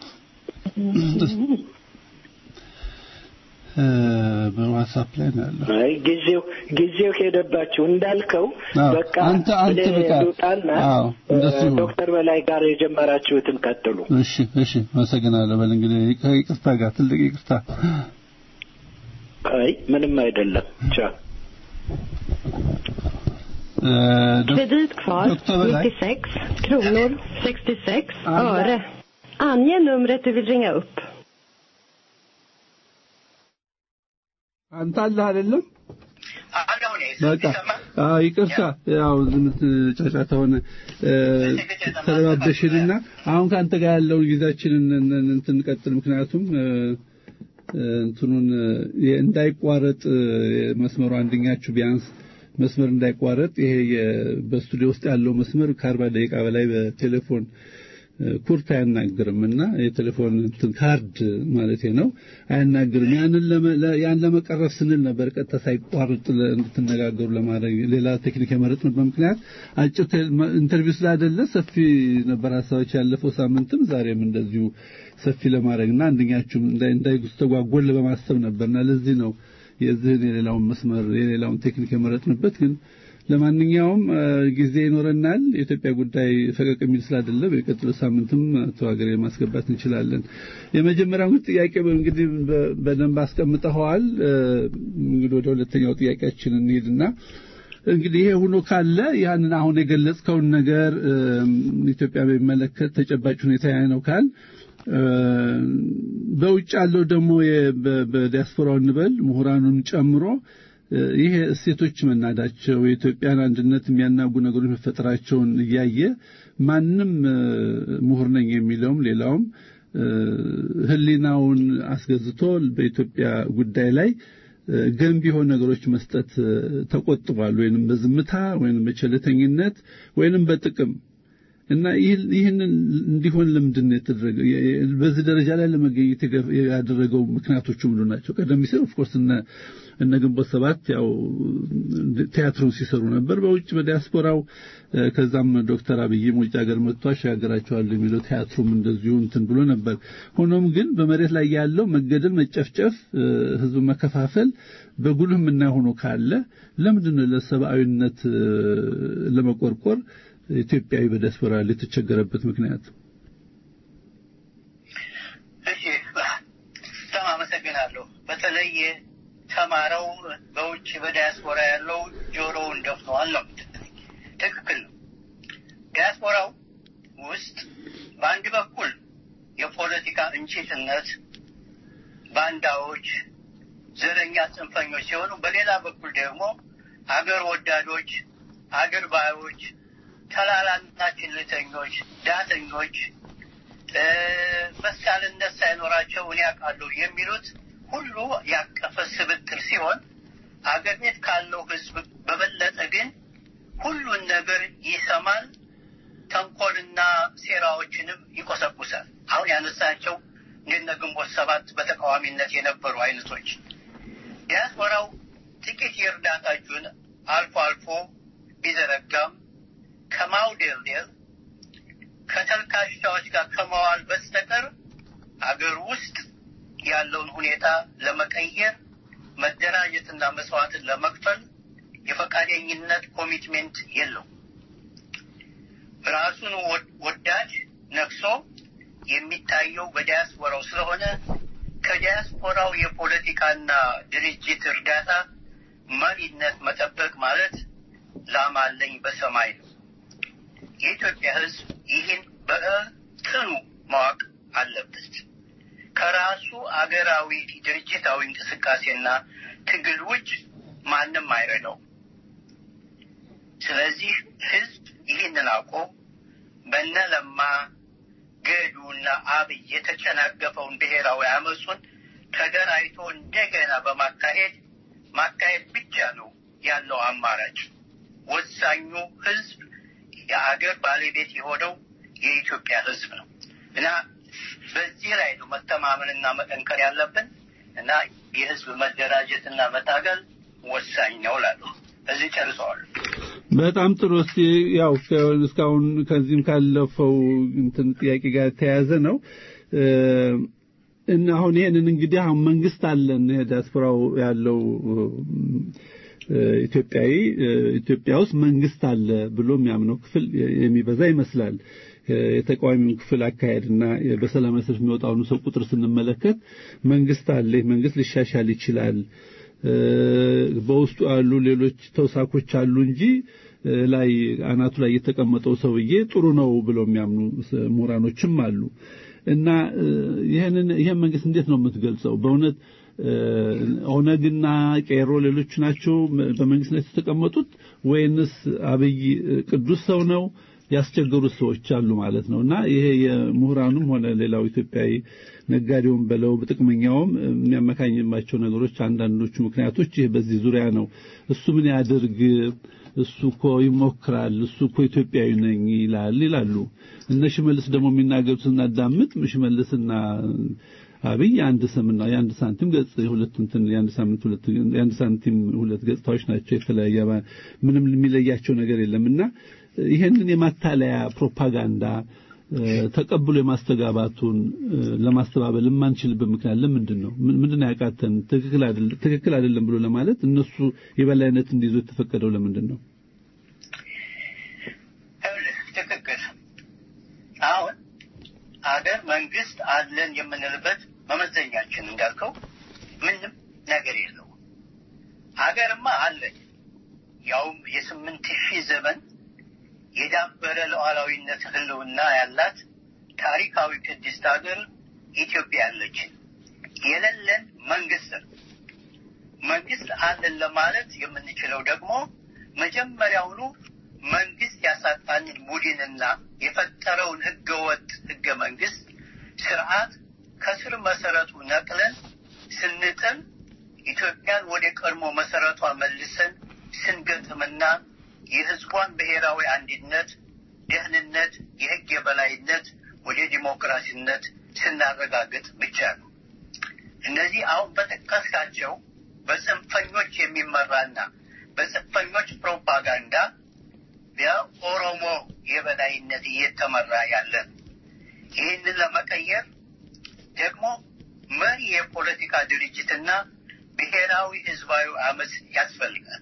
እ፣ በዋትስአፕ ላይ ነው ያለው። አይ ጊዜው ጊዜው ሄደባችሁ እንዳልከው አዎ፣ በቃ አንተ- አንተ እኔ በቃ- ልውጣና አዎ፣ እንደሱ ይሁን። ዶክተር በላይ ጋር የጀመራችሁትን ቀጥሉ። እሺ እሺ፣ አመሰግናለሁ። በል እንግዲህ ይቅ- ይቅርታ ጋር ትልቅ ይቅርታ። አይ ምንም አይደለም። ቻው እ፣ ዶክ- Kredit kvar Doktor Bergberg. 96 kronor 66 Alla. öre. Ange numret du vill ringa upp. አንተ አለህ አይደለም? አለሁ እኔ በቃ ይሰማል? አዎ፣ ይቅርታ ያው ዝምት ጫጫታ ሆነ እ፣ ተረባበሽንና አሁን ከአንተ ጋር ያለውን ጊዜያችንን እን- እን- እንትን እንቀጥል። ምክንያቱም እ፣ እ፣ እንትኑን እ፣ እንዳይቋረጥ እ፣ መስመሩ አንደኛችሁ ቢያንስ መስመር እንዳይቋረጥ ይሄ የ- በስቱዲዮ ውስጥ ያለው መስመር ከአርባ ደቂቃ በላይ በቴሌፎን እ፣ ኩርት አያናግርም እና የቴሌፎን እንትን ካርድ ማለት ነው አያናግርም። ያንን ለመ- ለ- ያን ለመቀረፍ ስንል ነበር ቀጥታ ሳይቋርጥ ለ- እንድትነጋገሩ ለማድረግ ሌላ ቴክኒክ የመረጥንበት ምክንያት አጭር ቴ- መ- ኢንተርቪው ስላይደለ ሰፊ ነበር ሀሳቦች ያለፈው ሳምንትም ዛሬም እንደዚሁ ሰፊ ለማድረግና አንደኛችሁም እንዳይ- እንዳይስተጓጎል በማሰብ ነበርና ለዚህ ነው የዚህን የሌላውን መስመር የሌላውን ቴክኒክ የመረጥንበት ግን ለማንኛውም እ፣ ጊዜ ይኖረናል። የኢትዮጵያ ጉዳይ ፈቀቅ የሚል ስላይደለ በሚቀጥለው ሳምንትም አቶ ሀገሬ ማስገባት እንችላለን። የመጀመሪያው እንግዲህ ጥያቄ እንግዲህ በ- በደንብ አስቀምጠኸዋል። እ፣ እንግዲህ ወደ ሁለተኛው ጥያቄያችን እንሂድና እንግዲህ ይሄ ሆኖ ካለ ያንን አሁን የገለጽከውን ነገር እ፣ ኢትዮጵያ በሚመለከት ተጨባጭ ሁኔታ ያ ነው ካል እ፣ በውጭ ያለው ደግሞ የ- በ- በዲያስፖራው እንበል ምሁራኑን ጨምሮ እ፣ ይሄ እሴቶች መናዳቸው የኢትዮጵያን አንድነት የሚያናጉ ነገሮች መፈጠራቸውን እያየ ማንም እ፣ ምሁር ነኝ የሚለውም ሌላውም እ፣ ሕሊናውን አስገዝቶ በኢትዮጵያ ጉዳይ ላይ እ፣ ገንቢ የሆኑ ነገሮች መስጠት እ፣ ተቆጥቧል። ወይንም በዝምታ ወይንም በቸልተኝነት ወይንም በጥቅም እና ይህንን እንዲሆን ለምንድን ነው የተደረገው? በዚህ ደረጃ ላይ ለመገኘት ያደረገው ምክንያቶቹ ምንድን ናቸው? ቀደም ሲል ኦፍኮርስ እነ እነ ግንቦት ሰባት ያው ቲያትሩን ሲሰሩ ነበር በውጭ በዲያስፖራው። ከዛም ዶክተር አብይም ውጭ ሀገር መጥቶ አሸጋግራቸዋለሁ የሚለው ቲያትሩም እንደዚሁ እንትን ብሎ ነበር። ሆኖም ግን በመሬት ላይ ያለው መገደል፣ መጨፍጨፍ፣ ህዝብ መከፋፈል በጉልህ የምናየው ሆኖ ካለ ለምንድን ነው ለሰብአዊነት ለመቆርቆር ኢትዮጵያዊ በዲያስፖራ የተቸገረበት ምክንያት? እሺ፣ በጣም አመሰግናለሁ። በተለይ ተማረው በውጭ በዲያስፖራ ያለው ጆሮውን ደፍነዋል ነው። ትክክል ነው። ዲያስፖራው ውስጥ በአንድ በኩል የፖለቲካ እንጭጭነት፣ ባንዳዎች፣ ዘረኛ ጽንፈኞች ሲሆኑ በሌላ በኩል ደግሞ አገር ወዳዶች፣ አገር ባዮች፣ ተላላና ችልተኞች፣ ዳተኞች በሳልነት ሳይኖራቸው እኔ አውቃለሁ የሚሉት ሁሉ ያቀፈ ስብጥር ሲሆን አገር ቤት ካለው ሕዝብ በበለጠ ግን ሁሉን ነገር ይሰማል። ተንኮልና ሴራዎችንም ይቆሰቁሳል። አሁን ያነሳቸው እንደነ ግንቦት ሰባት በተቃዋሚነት የነበሩ አይነቶች ዲያስፖራው ጥቂት የእርዳታ እጁን አልፎ አልፎ ቢዘረጋም ከማውደልደል ከተልካሻዎች ጋር ከመዋል በስተቀር አገር ውስጥ ያለውን ሁኔታ ለመቀየር መደራጀትና መስዋዕትን ለመክፈል የፈቃደኝነት ኮሚትሜንት የለው። ራሱን ወዳድ ነግሶ የሚታየው በዲያስፖራው ስለሆነ ከዲያስፖራው የፖለቲካና ድርጅት እርዳታ መሪነት መጠበቅ ማለት ላም አለኝ በሰማይ ነው። የኢትዮጵያ ሕዝብ ይህን በእትኑ ማወቅ አለበት። ከራሱ አገራዊ ድርጅታዊ እንቅስቃሴና ትግል ውጭ ማንም አይረዳው። ስለዚህ ሕዝብ ይህንን አውቆ በነ ለማ ገዱና አብይ የተጨናገፈውን ብሔራዊ አመፁን ተደራጅቶ እንደገና በማካሄድ ማካሄድ ብቻ ነው ያለው አማራጭ። ወሳኙ ሕዝብ የአገር ባለቤት የሆነው የኢትዮጵያ ሕዝብ ነው እና በዚህ ላይ ነው መተማመንና መጠንከር ያለብን እና የህዝብ መደራጀትና መታገል ወሳኝ ነው እላለሁ። እዚህ ጨርሰዋል። በጣም ጥሩ። እስቲ ያው እስካሁን ከዚህም ካለፈው እንትን ጥያቄ ጋር የተያያዘ ነው እና አሁን ይሄንን እንግዲህ አሁን መንግስት አለን ዲያስፖራው ያለው ኢትዮጵያዊ ኢትዮጵያ ውስጥ መንግስት አለ ብሎ የሚያምነው ክፍል የሚበዛ ይመስላል። የተቃዋሚውን ክፍል አካሄድና በሰላማዊ ሰልፍ የሚወጣውን ሰው ቁጥር ስንመለከት መንግስት አለ፣ መንግስት ሊሻሻል ይችላል፣ በውስጡ ያሉ ሌሎች ተውሳኮች አሉ እንጂ ላይ አናቱ ላይ የተቀመጠው ሰውዬ ጥሩ ነው ብለው የሚያምኑ ምሁራኖችም አሉ እና ይህንን ይህን መንግስት እንዴት ነው የምትገልጸው? በእውነት ኦነግና ቄሮ ሌሎች ናቸው በመንግስትነት የተቀመጡት ወይንስ አብይ ቅዱስ ሰው ነው ያስቸገሩት ሰዎች አሉ ማለት ነው እና ይሄ የምሁራኑም ሆነ ሌላው ኢትዮጵያዊ ነጋዴውም በለው ጥቅመኛውም የሚያመካኝባቸው ነገሮች አንዳንዶቹ ምክንያቶች ይህ በዚህ ዙሪያ ነው። እሱ ምን ያድርግ፣ እሱ እኮ ይሞክራል፣ እሱ እኮ ኢትዮጵያዊ ነኝ ይላል ይላሉ። እነ ሽመልስ ደግሞ የሚናገሩት ስናዳምጥ ሽመልስና አብይ የአንድ ሰምና የአንድ ሳንቲም ገጽ የሁለት እንትን የአንድ ሳምንት ሁለት የአንድ ሳንቲም ሁለት ገጽታዎች ናቸው። የተለያየ ምንም የሚለያቸው ነገር የለምና ይሄንን የማታለያ ፕሮፓጋንዳ ተቀብሎ የማስተጋባቱን ለማስተባበል የማንችልበት ምክንያት ለምንድን ነው? ምንድን ነው ያቃተን? ትክክል አይደለም ብሎ ለማለት እነሱ የበላይነት እንዲይዙ የተፈቀደው ለምንድን ነው? ትክክል። አሁን አገር መንግስት አለን የምንልበት መመዘኛችን እንዳልከው ምንም ነገር የለው። አገርማ አለኝ ያውም የስምንት ሺህ ዘመን የዳበረ ሉዓላዊነት ህልውና ያላት ታሪካዊ ቅድስት ሀገር ኢትዮጵያ ያለችን የሌለን መንግስት ነው። መንግስት አለን ለማለት የምንችለው ደግሞ መጀመሪያውኑ መንግስት ያሳጣንን ቡድንና የፈጠረውን ህገወጥ ህገ መንግስት ስርዓት ከስር መሰረቱ ነቅለን ስንጥል ኢትዮጵያን ወደ ቀድሞ መሰረቷ መልሰን ስንገጥምና የህዝቧን ብሔራዊ አንድነት ደህንነት፣ የህግ የበላይነት ወደ ዲሞክራሲነት ስናረጋግጥ ብቻ ነው። እነዚህ አሁን በጠቀስካቸው በጽንፈኞች የሚመራና በጽንፈኞች ፕሮፓጋንዳ በኦሮሞ የበላይነት እየተመራ ያለ ነው። ይህንን ለመቀየር ደግሞ መሪ የፖለቲካ ድርጅትና ብሔራዊ ህዝባዊ አመፅ ያስፈልጋል።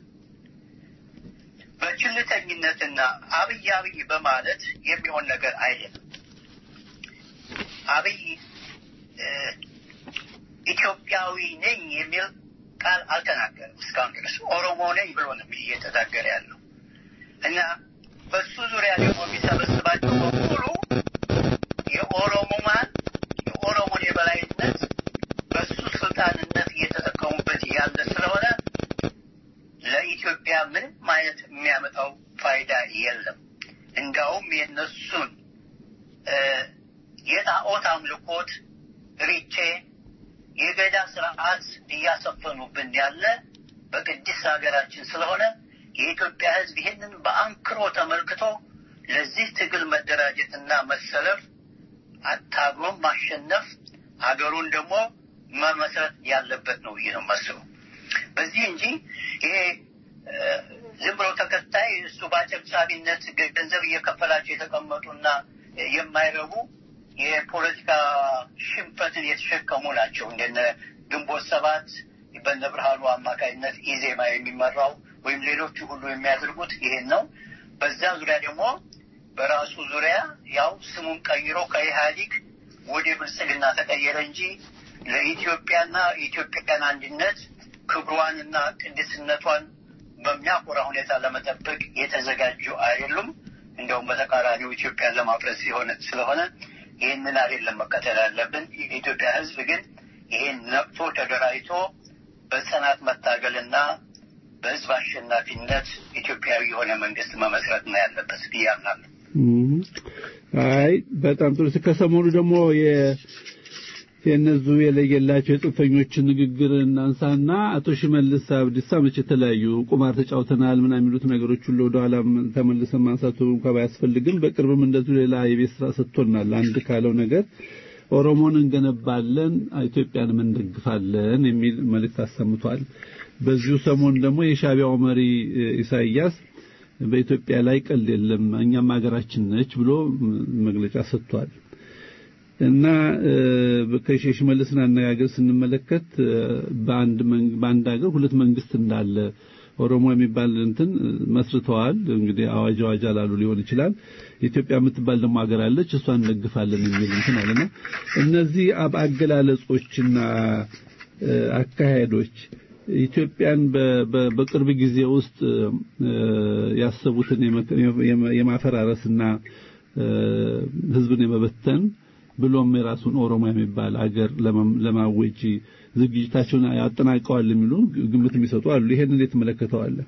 በችልተኝነትና አብይ አብይ በማለት የሚሆን ነገር አይደለም። አብይ ኢትዮጵያዊ ነኝ የሚል ቃል አልተናገርም እስካሁን ድረስ ኦሮሞ ነኝ ብሎ ነው እየተናገረ ያለው እና በሱ ዙሪያ ደግሞ የሚሰበስባቸው በሙሉ የኦሮሞማን የኦሮሞን የበላይነት በሱ ስልጣንነት እየተጠቀሙበት ያለ ስለሆነ ለኢትዮጵያ ምንም አይነት የሚያመጣው ፋይዳ የለም። እንዳውም የነሱን የጣዖት አምልኮት ሪቼ የገዳ ስርዓት እያሰፈኑብን ያለ በቅድስት ሀገራችን ስለሆነ የኢትዮጵያ ሕዝብ ይህንን በአንክሮ ተመልክቶ ለዚህ ትግል መደራጀትና መሰለፍ አታግሎም ማሸነፍ ሀገሩን ደግሞ መመስረት ያለበት ነው ብዬ ነው የማስበው። በዚህ እንጂ ይሄ ዝም ብሎ ተከታይ እሱ በአጨብጫቢነት ገንዘብ እየከፈላቸው የተቀመጡና የማይረቡ የፖለቲካ ሽንፈትን የተሸከሙ ናቸው። እንደነ ግንቦት ሰባት በነ ብርሃኑ አማካኝነት ኢዜማ የሚመራው ወይም ሌሎቹ ሁሉ የሚያደርጉት ይሄን ነው። በዛ ዙሪያ ደግሞ በራሱ ዙሪያ ያው ስሙን ቀይሮ ከኢህአዲግ ወደ ብልጽግና ተቀየረ እንጂ ለኢትዮጵያና የኢትዮጵያን አንድነት ክብሯንና ቅድስነቷን በሚያኮራ ሁኔታ ለመጠበቅ የተዘጋጁ አይደሉም። እንደውም በተቃራኒው ኢትዮጵያን ለማፍረስ ሲሆነ ስለሆነ ይህንን አይደለም መከተል ያለብን። የኢትዮጵያ ሕዝብ ግን ይህን ነቅቶ ተደራጅቶ በጽናት መታገልና በሕዝብ አሸናፊነት ኢትዮጵያዊ የሆነ መንግስት መመስረት ነው ያለበት ብዬ አምናለሁ። አይ በጣም ጥሩ። ከሰሞኑ ደግሞ የእነዙ የለየላቸው የጽንፈኞችን ንግግር እናንሳና አቶ ሽመልስ አብዲሳ መቼ የተለያዩ ቁማር ተጫውተናል ምናምን የሚሉት ነገሮች ሁሉ ወደ ኋላ ተመልሰን ማንሳቱ እንኳ ባያስፈልግም በቅርብም እንደዚሁ ሌላ የቤት ስራ ሰጥቶናል። አንድ ካለው ነገር ኦሮሞን እንገነባለን፣ ኢትዮጵያንም እንደግፋለን የሚል መልእክት አሰምቷል። በዚሁ ሰሞን ደግሞ የሻቢያው መሪ ኢሳይያስ በኢትዮጵያ ላይ ቀልድ የለም እኛም ሀገራችን ነች ብሎ መግለጫ ሰጥቷል። እና ከሼሽ መልስን አነጋገር ስንመለከት በአንድ በአንድ ሀገር ሁለት መንግስት እንዳለ ኦሮሞ የሚባል እንትን መስርተዋል። እንግዲህ አዋጅ አዋጅ አላሉ ሊሆን ይችላል። ኢትዮጵያ የምትባል ደግሞ ሀገር አለች፣ እሷን እንደግፋለን የሚል እንትን አለና እነዚህ አገላለጾችና አካሄዶች ኢትዮጵያን በቅርብ ጊዜ ውስጥ ያሰቡትን የማፈራረስና ህዝብን የመበተን ብሎም የራሱን ኦሮሞ የሚባል አገር ለማወጅ ዝግጅታቸውን ያጠናቀዋል የሚሉ ግምት የሚሰጡ አሉ። ይሄን እንዴት ትመለከተዋለህ?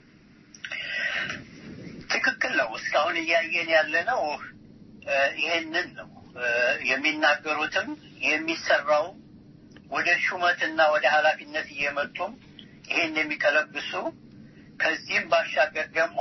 ትክክል ነው። እስካሁን እያየን ያለ ነው ይሄንን ነው የሚናገሩትም የሚሰራው ወደ ሹመትና ወደ ኃላፊነት እየመጡም ይሄን የሚቀለብሱ ከዚህም ባሻገር ደግሞ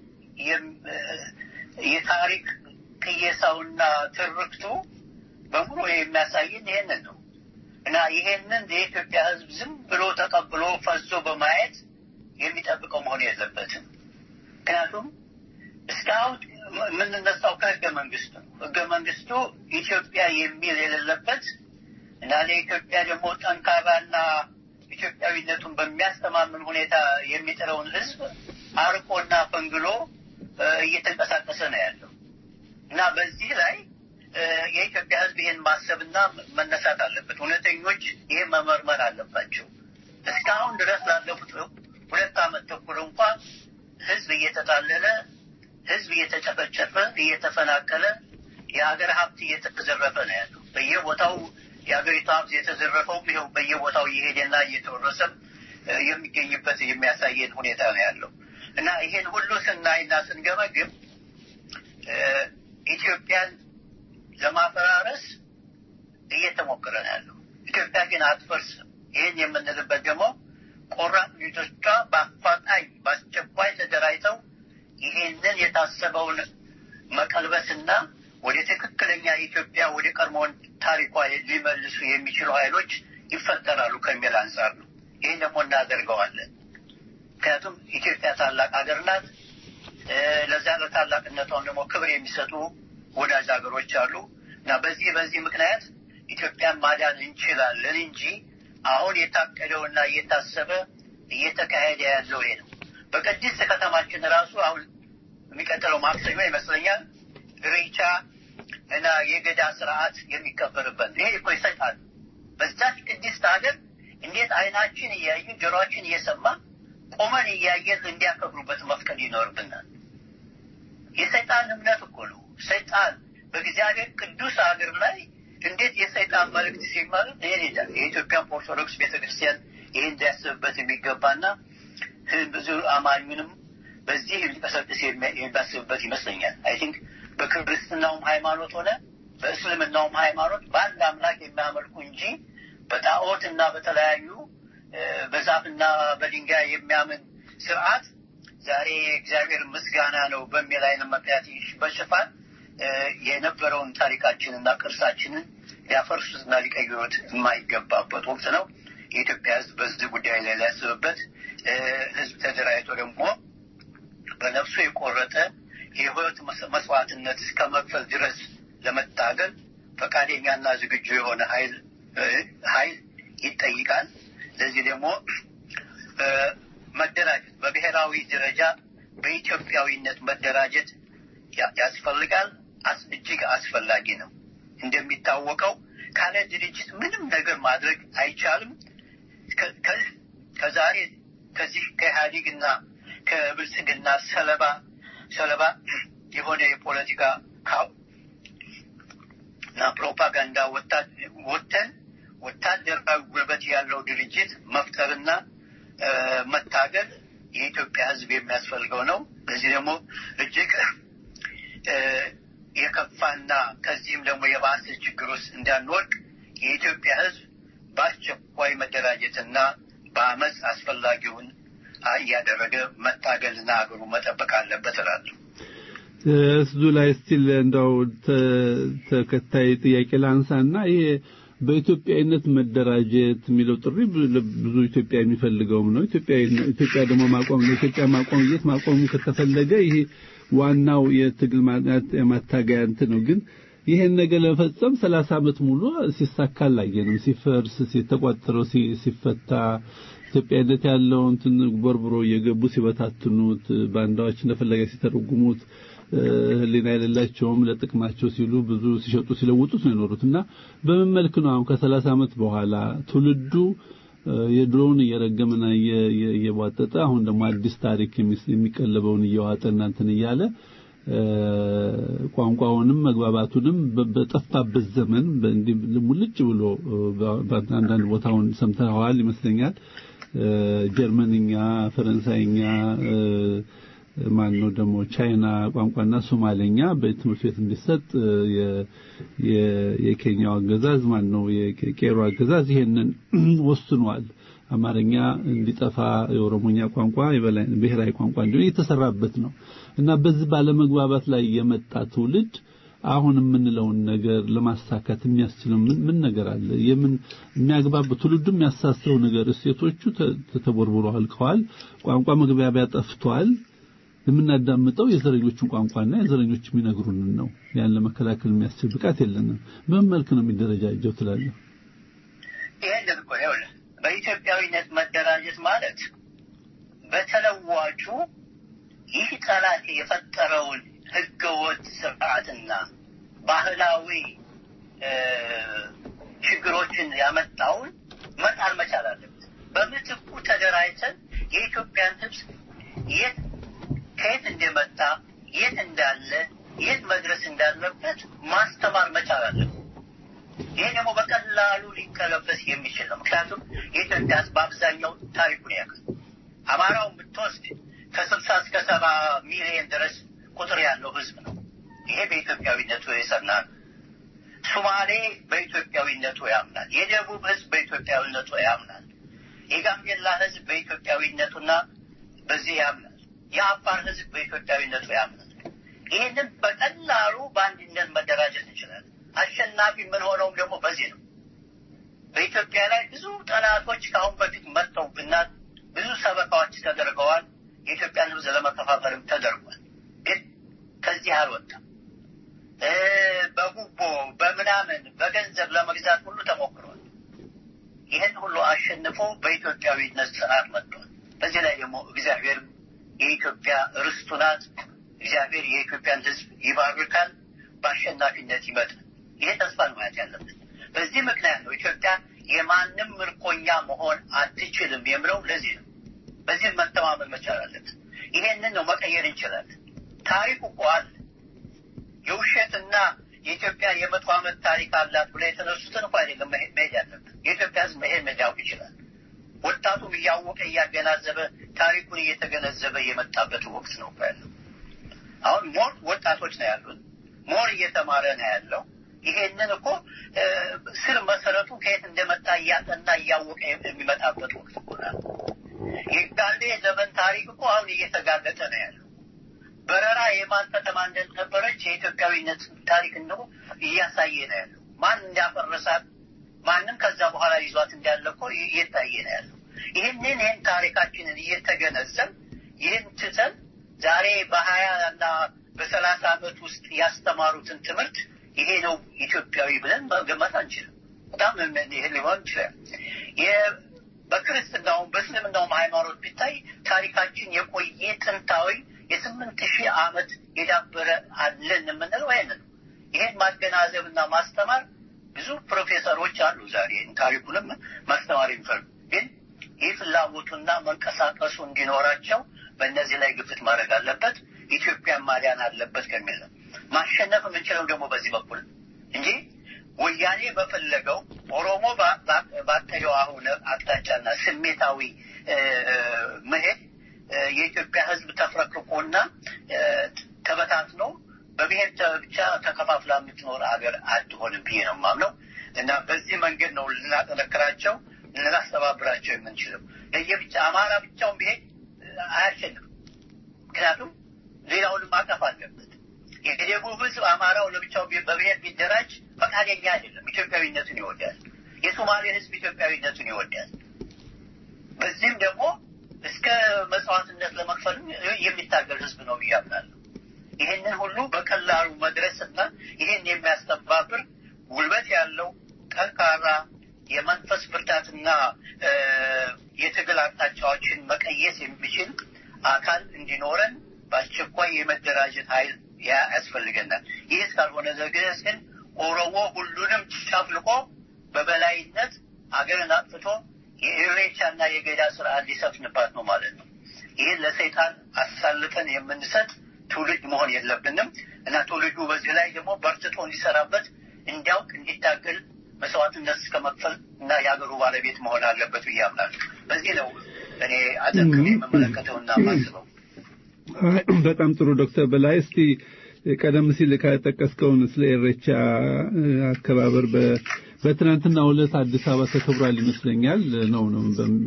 የታሪክ ቅየሳውና ትርክቱ በሙሉ የሚያሳይን ይሄንን ነው እና ይሄንን የኢትዮጵያ ሕዝብ ዝም ብሎ ተቀብሎ ፈዞ በማየት የሚጠብቀው መሆን የለበትም። ምክንያቱም እስካሁን የምንነሳው ከህገ መንግስቱ ነው። ህገ መንግስቱ ኢትዮጵያ የሚል የሌለበት እና ለኢትዮጵያ ደግሞ ጠንካራና ኢትዮጵያዊነቱን በሚያስተማምን ሁኔታ የሚጥረውን ህዝብ አርቆና ፈንግሎ እየተንቀሳቀሰ ነው ያለው እና በዚህ ላይ የኢትዮጵያ ህዝብ ይህን ማሰብና መነሳት አለበት። እውነተኞች ይህን መመርመር አለባቸው። እስካሁን ድረስ ላለፉት ሁለት ዓመት ተኩል እንኳን ህዝብ እየተጣለለ፣ ህዝብ እየተጨፈጨፈ፣ እየተፈናቀለ፣ የሀገር ሀብት እየተዘረፈ ነው ያለው። በየቦታው የሀገሪቱ ሀብት የተዘረፈውም ይኸው በየቦታው እየሄደና እየተወረሰም የሚገኝበት የሚያሳየን ሁኔታ ነው ያለው እና ይሄን ሁሉ ስናይና ስንገመግም ኢትዮጵያን ለማፈራረስ እየተሞከረ ነው ያለው። ኢትዮጵያ ግን አትፈርስም። ይህን የምንልበት ደግሞ ቆራጥ ልጆቿ በአፋጣኝ በአስቸኳይ ተደራጅተው ይሄንን የታሰበውን መቀልበስና ወደ ትክክለኛ ኢትዮጵያ ወደ ቀድሞውን ታሪኳ ሊመልሱ የሚችሉ ኃይሎች ይፈጠራሉ ከሚል አንጻር ነው። ይህን ደግሞ እናደርገዋለን። ምክንያቱም ኢትዮጵያ ታላቅ ሀገር ናት። ለዚያ ለታላቅነቷም ደግሞ ክብር የሚሰጡ ወዳጅ ሀገሮች አሉ እና በዚህ በዚህ ምክንያት ኢትዮጵያን ማዳን እንችላለን እንጂ አሁን የታቀደውና እየታሰበ እየተካሄደ ያለው ይሄ ነው። በቅድስት ከተማችን ራሱ አሁን የሚቀጥለው ማክሰኞ ይመስለኛል ሬቻ እና የገዳ ስርዓት የሚከበርበት ይሄ እኮ ይሰጣል። በዛች ቅድስት ሀገር እንዴት አይናችን እያዩ ጆሮችን እየሰማ ቆመን እያየን እንዲያከብሩበት መፍቀድ ይኖርብናል። የሰይጣን እምነት እኮ ነው። ሰይጣን በእግዚአብሔር ቅዱስ ሀገር ላይ እንዴት የሰይጣን መልእክት ሲማር ይሄን ይላል። የኢትዮጵያን ኦርቶዶክስ ቤተክርስቲያን ይህን እንዲያስብበት የሚገባና ብዙ አማኙንም በዚህ ሊቀሰቅስ የሚያስብበት ይመስለኛል። አይ ቲንክ በክርስትናውም ሃይማኖት ሆነ በእስልምናውም ሃይማኖት በአንድ አምላክ የሚያመልኩ እንጂ በጣዖት እና በተለያዩ በዛፍና በድንጋይ የሚያምን ስርዓት ዛሬ እግዚአብሔር ምስጋና ነው በሚል አይነት ምክንያት በሽፋን የነበረውን ታሪካችንና ቅርሳችንን ሊያፈርሱትና ሊቀይሩት የማይገባበት ወቅት ነው። የኢትዮጵያ ሕዝብ በዚህ ጉዳይ ላይ ሊያስብበት ሕዝብ ተደራጅቶ ደግሞ በነፍሱ የቆረጠ የህይወት መስዋዕትነት እስከ መክፈል ድረስ ለመታገል ፈቃደኛና ዝግጁ የሆነ ኃይል ኃይል ይጠይቃል። ለዚህ ደግሞ መደራጀት በብሔራዊ ደረጃ በኢትዮጵያዊነት መደራጀት ያስፈልጋል። እጅግ አስፈላጊ ነው። እንደሚታወቀው ካለ ድርጅት ምንም ነገር ማድረግ አይቻልም። ከዛሬ ከዚህ ከኢህአዴግና ከብልጽግና ሰለባ ሰለባ የሆነ የፖለቲካ ካው እና ፕሮፓጋንዳ ወጥተን ወታደራዊ ጉልበት ያለው ድርጅት መፍጠርና መታገል የኢትዮጵያ ሕዝብ የሚያስፈልገው ነው። ለዚህ ደግሞ እጅግ የከፋና ከዚህም ደግሞ የባሰ ችግር ውስጥ እንዳንወድቅ የኢትዮጵያ ሕዝብ በአስቸኳይ መደራጀትና በአመፅ አስፈላጊውን እያደረገ መታገልና ሀገሩ መጠበቅ አለበት እላለሁ። እሱ ላይ ስቲል እንደው ተከታይ ጥያቄ ላንሳና ይሄ በኢትዮጵያዊነት መደራጀት የሚለው ጥሪ ብዙ ኢትዮጵያ የሚፈልገውም ነው። ኢትዮጵያ ኢትዮጵያ ደግሞ ማቆም ለኢትዮጵያ ማቆምየት ማቆሙ ከተፈለገ ይሄ ዋናው የትግል ማታገያ እንትን ነው። ግን ይሄን ነገር ለመፈጸም ሰላሳ ዓመት ሙሉ ሲሳካ አላየንም። ሲፈርስ ሲተቋጥረው ሲፈታ ኢትዮጵያዊነት ያለው እንትን ቦርብሮ እየገቡ ሲበታትኑት ባንዳዎች እንደፈለገ ሲተረጉሙት ህሊና የሌላቸውም ለጥቅማቸው ሲሉ ብዙ ሲሸጡ ሲለውጡት ነው የኖሩት እና በምን መልክ ነው አሁን ከሰላሳ ዓመት በኋላ ትውልዱ የድሮውን እየረገመና እየቧጠጠ አሁን ደግሞ አዲስ ታሪክ የሚቀለበውን እየዋጠ እናንትን እያለ ቋንቋውንም መግባባቱንም በጠፋበት ዘመን ሙልጭ ብሎ አንዳንድ ቦታውን ሰምተዋል ይመስለኛል። ጀርመንኛ፣ ፈረንሳይኛ ማን ነው ደግሞ ቻይና ቋንቋና ሶማሌኛ በትምህርት ቤት እንዲሰጥ የኬንያው አገዛዝ ማን ነው የቄሮ አገዛዝ ይሄንን ወስኗል። አማርኛ እንዲጠፋ የኦሮሞኛ ቋንቋ ብሔራዊ ቋንቋ እንዲሆን እየተሰራበት ነው እና በዚህ ባለመግባባት ላይ የመጣ ትውልድ አሁን የምንለውን ነገር ለማሳካት የሚያስችለው ምን ምን ነገር አለ? የምን የሚያግባብ ትውልዱ የሚያሳስረው ነገር እሴቶቹ ተቦርብሮ አልቀዋል። ቋንቋ መግባቢያ ጠፍቷል። የምናዳምጠው የዘረኞቹን ቋንቋና የዘረኞች የሚነግሩንን ነው። ያን ለመከላከል የሚያስችል ብቃት የለንም። በምን መልክ ነው የሚደረጃጀው ትላለህ? ይህን እኮ ይኸውልህ በኢትዮጵያዊነት መደራጀት ማለት በተለዋጩ ይህ ጠላት የፈጠረውን ህገወጥ ስርዓትና ባህላዊ ችግሮችን ያመጣውን መጣል መቻል አለበት። በምትኩ ተደራጅተን የኢትዮጵያን ህዝብ የት ከየት እንደመጣ የት እንዳለ የት መድረስ እንዳለበት ማስተማር መቻል አለበት። ይህ ደግሞ በቀላሉ ሊቀለበስ የሚችል ነው። ምክንያቱም የኢትዮጵያ ህዝብ በአብዛኛው ታሪኩን ያውቃል። አማራውን ብትወስድ ከስልሳ እስከ ሰባ ሚሊዮን ድረስ ቁጥር ያለው ህዝብ ነው። ይሄ በኢትዮጵያዊነቱ የጸና ነው። ሱማሌ በኢትዮጵያዊነቱ ያምናል። የደቡብ ህዝብ በኢትዮጵያዊነቱ ያምናል። የጋምቤላ ህዝብ በኢትዮጵያዊነቱና በዚህ ያምናል። የአፋር ህዝብ በኢትዮጵያዊነቱ ያምናል። ይህንን በቀላሉ በአንድነት መደራጀት እንችላለን። አሸናፊ የምንሆነውም ደግሞ በዚህ ነው። በኢትዮጵያ ላይ ብዙ ጠላቶች ከአሁን በፊት መጥተውብናል። ብዙ ሰበካዎች ተደርገዋል። የኢትዮጵያን ሕዝብ ለመከፋፈልም ተደርጓል። ግን ከዚህ አልወጣም። በጉቦ በምናምን በገንዘብ ለመግዛት ሁሉ ተሞክሯል። ይህን ሁሉ አሸንፎ በኢትዮጵያዊነት ስርዓት መጥቷል። በዚህ ላይ ደግሞ እግዚአብሔር የኢትዮጵያ ርስቱ ናት። እግዚአብሔር የኢትዮጵያን ሕዝብ ይባርካል፣ በአሸናፊነት ይመጣል። ይሄ ተስፋ ነው ማየት ያለብን። በዚህ ምክንያት ነው ኢትዮጵያ የማንም ምርኮኛ መሆን አትችልም የምለው ለዚህ ነው። በዚህ መተማመን መቻል አለብን። ይሄንን ነው መቀየር እንችላለን። ታሪኩ እኮ አለ። የውሸትና የኢትዮጵያ የመቶ ዓመት ታሪክ አላት ብለ የተነሱትን እኮ አይደለም መሄድ ያለብን። የኢትዮጵያ ሕዝብ መሄድ መጃወቅ ይችላል። ወጣቱም እያወቀ እያገናዘበ ታሪኩን እየተገነዘበ የመጣበት ወቅት ነው ያለው። አሁን ሞር ወጣቶች ነው ያሉት፣ ሞር እየተማረ ነው ያለው። ይሄንን እኮ ስር መሰረቱ ከየት እንደመጣ እያጠና እያወቀ የሚመጣበት ወቅት እኮ ነው። የጋሌ ዘመን ታሪክ እኮ አሁን እየተጋለጠ ነው ያለው። በረራ የማን ከተማ እንደነበረች የኢትዮጵያዊነት ታሪክ ነው እያሳየ ነው ያለው። ማን እንዳፈረሳት ማንም ከዛ በኋላ ይዟት እንዳለ እኮ እየታየ ነው ያለው። ይህንን ይህን ታሪካችንን እየተገነዘብ ይህን ትተን ዛሬ በሀያ እና በሰላሳ ዓመት ውስጥ ያስተማሩትን ትምህርት ይሄ ነው ኢትዮጵያዊ ብለን መገመት አንችልም። በጣም ይህ ሊሆን ይችላል። በክርስትናውም በእስልምናውም ሃይማኖት ቢታይ ታሪካችን የቆየ ጥንታዊ የስምንት ሺህ ዓመት የዳበረ አለን የምንለው ይህንን ነው። ይሄን ማገናዘብና ማስተማር ብዙ ፕሮፌሰሮች አሉ ዛሬ ታሪኩንም ማስተማር የሚፈልጉ ግን ይህ ፍላጎቱና መንቀሳቀሱ እንዲኖራቸው በእነዚህ ላይ ግፍት ማድረግ አለበት። ኢትዮጵያን ማዳን አለበት ከሚል ነው። ማሸነፍ የምንችለው ደግሞ በዚህ በኩል እንጂ ወያኔ በፈለገው ኦሮሞ ባቀደው አሁን አቅጣጫና ስሜታዊ መሄድ የኢትዮጵያ ሕዝብ ተፍረክርቆና ተበታትኖ በብሔር ብቻ ተከፋፍላ የምትኖር ሀገር አትሆንም ብዬ ነው የማምነው እና በዚህ መንገድ ነው ልናጠነክራቸው ልናስተባብራቸው የምንችለው። ለየብቻ አማራ ብቻውን ቢሄድ አያሸንፍም። ምክንያቱም ሌላውንም ማቀፍ አለበት። የደቡብ ህዝብ አማራው ለብቻው በብሔር ቢደራጅ ፈቃደኛ አይደለም። ኢትዮጵያዊነቱን ይወዳል። የሶማሌ ህዝብ ኢትዮጵያዊነቱን ይወዳል። በዚህም ደግሞ እስከ መስዋዕትነት ለመክፈል የሚታገል ህዝብ ነው ብዬ አምናለሁ። ይህንን ሁሉ በቀላሉ መድረስና ይህን የሚያስተባብር ጉልበት ያለው ጠንካራ የመንፈስ ብርታትና የትግል አቅጣጫዎችን መቀየስ የሚችል አካል እንዲኖረን በአስቸኳይ የመደራጀት ኃይል ያስፈልገናል። ይህ እስካልሆነ ድረስ ግን ኦሮሞ ሁሉንም ጨፍልቆ በበላይነት አገርን አጥፍቶ የኢሬቻና የገዳ ስርዓት ሊሰፍንባት ነው ማለት ነው። ይህን ለሰይጣን አሳልፈን የምንሰጥ ትውልድ መሆን የለብንም እና ትውልዱ በዚህ ላይ ደግሞ በርትቶ እንዲሰራበት እንዲያውቅ፣ እንዲታገል መስዋዕትነት እስከ መክፈል እና የሀገሩ ባለቤት መሆን አለበት ብዬ አምናለሁ። በዚህ ነው እኔ አጠንክሬ የምመለከተውና ማስበው። በጣም ጥሩ ዶክተር በላይ እስቲ ቀደም ሲል ከጠቀስከውን ስለ ኢሬቻ አከባበር በትናንትናው ዕለት አዲስ አበባ ተከብሯል ይመስለኛል። ነው ነው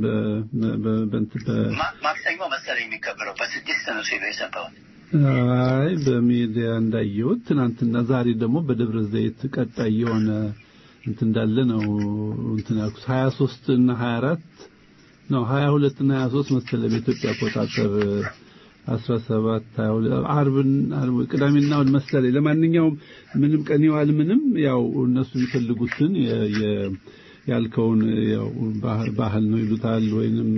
ማክሰኞ መሰለኝ የሚከበረው በስድስት ነው ሲሉ የሰማሁት። አይ በሚዲያ እንዳየሁት ትናንትና፣ ዛሬ ደግሞ በደብረ ዘይት ቀጣይ የሆነ እንትን እንዳለ ነው እንትን ያልኩት 23 እና 24 ነው 22 እና 23 መሰለኝ በኢትዮጵያ አቆጣጠር 17 አርብን ቅዳሜና እሑድ መሰለኝ። ለማንኛውም ምንም ቀን ይዋል ምንም ያው እነሱ የሚፈልጉትን ያልከውን ያው ባህል ነው ይሉታል፣ ወይንም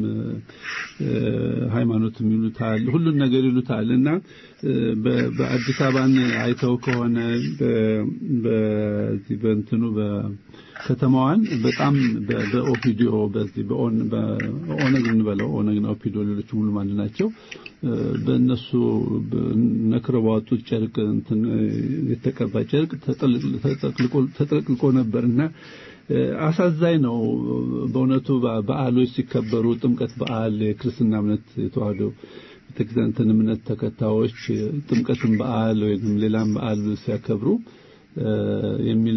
ሃይማኖትም ይሉታል፣ ሁሉን ነገር ይሉታል እና በአዲስ አበባን አይተው ከሆነ በዚህ በእንትኑ ከተማዋን በጣም በኦፒዲዮ በዚህ በኦነግ እንበለው ኦነግ ነው ኦፒዲዮ ሌሎችም ሁሉም አንድ ናቸው። በእነሱ ነክረው ባወጡት ጨርቅ እንትን የተቀባ ጨርቅ ተጠቅልቆ ነበር እና አሳዛኝ ነው በእውነቱ። በዓሎች ሲከበሩ ጥምቀት በዓል የክርስትና እምነት የተዋህዶ ቤተክርስቲያን እምነት ተከታዮች ጥምቀትን በዓል ወይም ሌላም በዓል ሲያከብሩ የሚል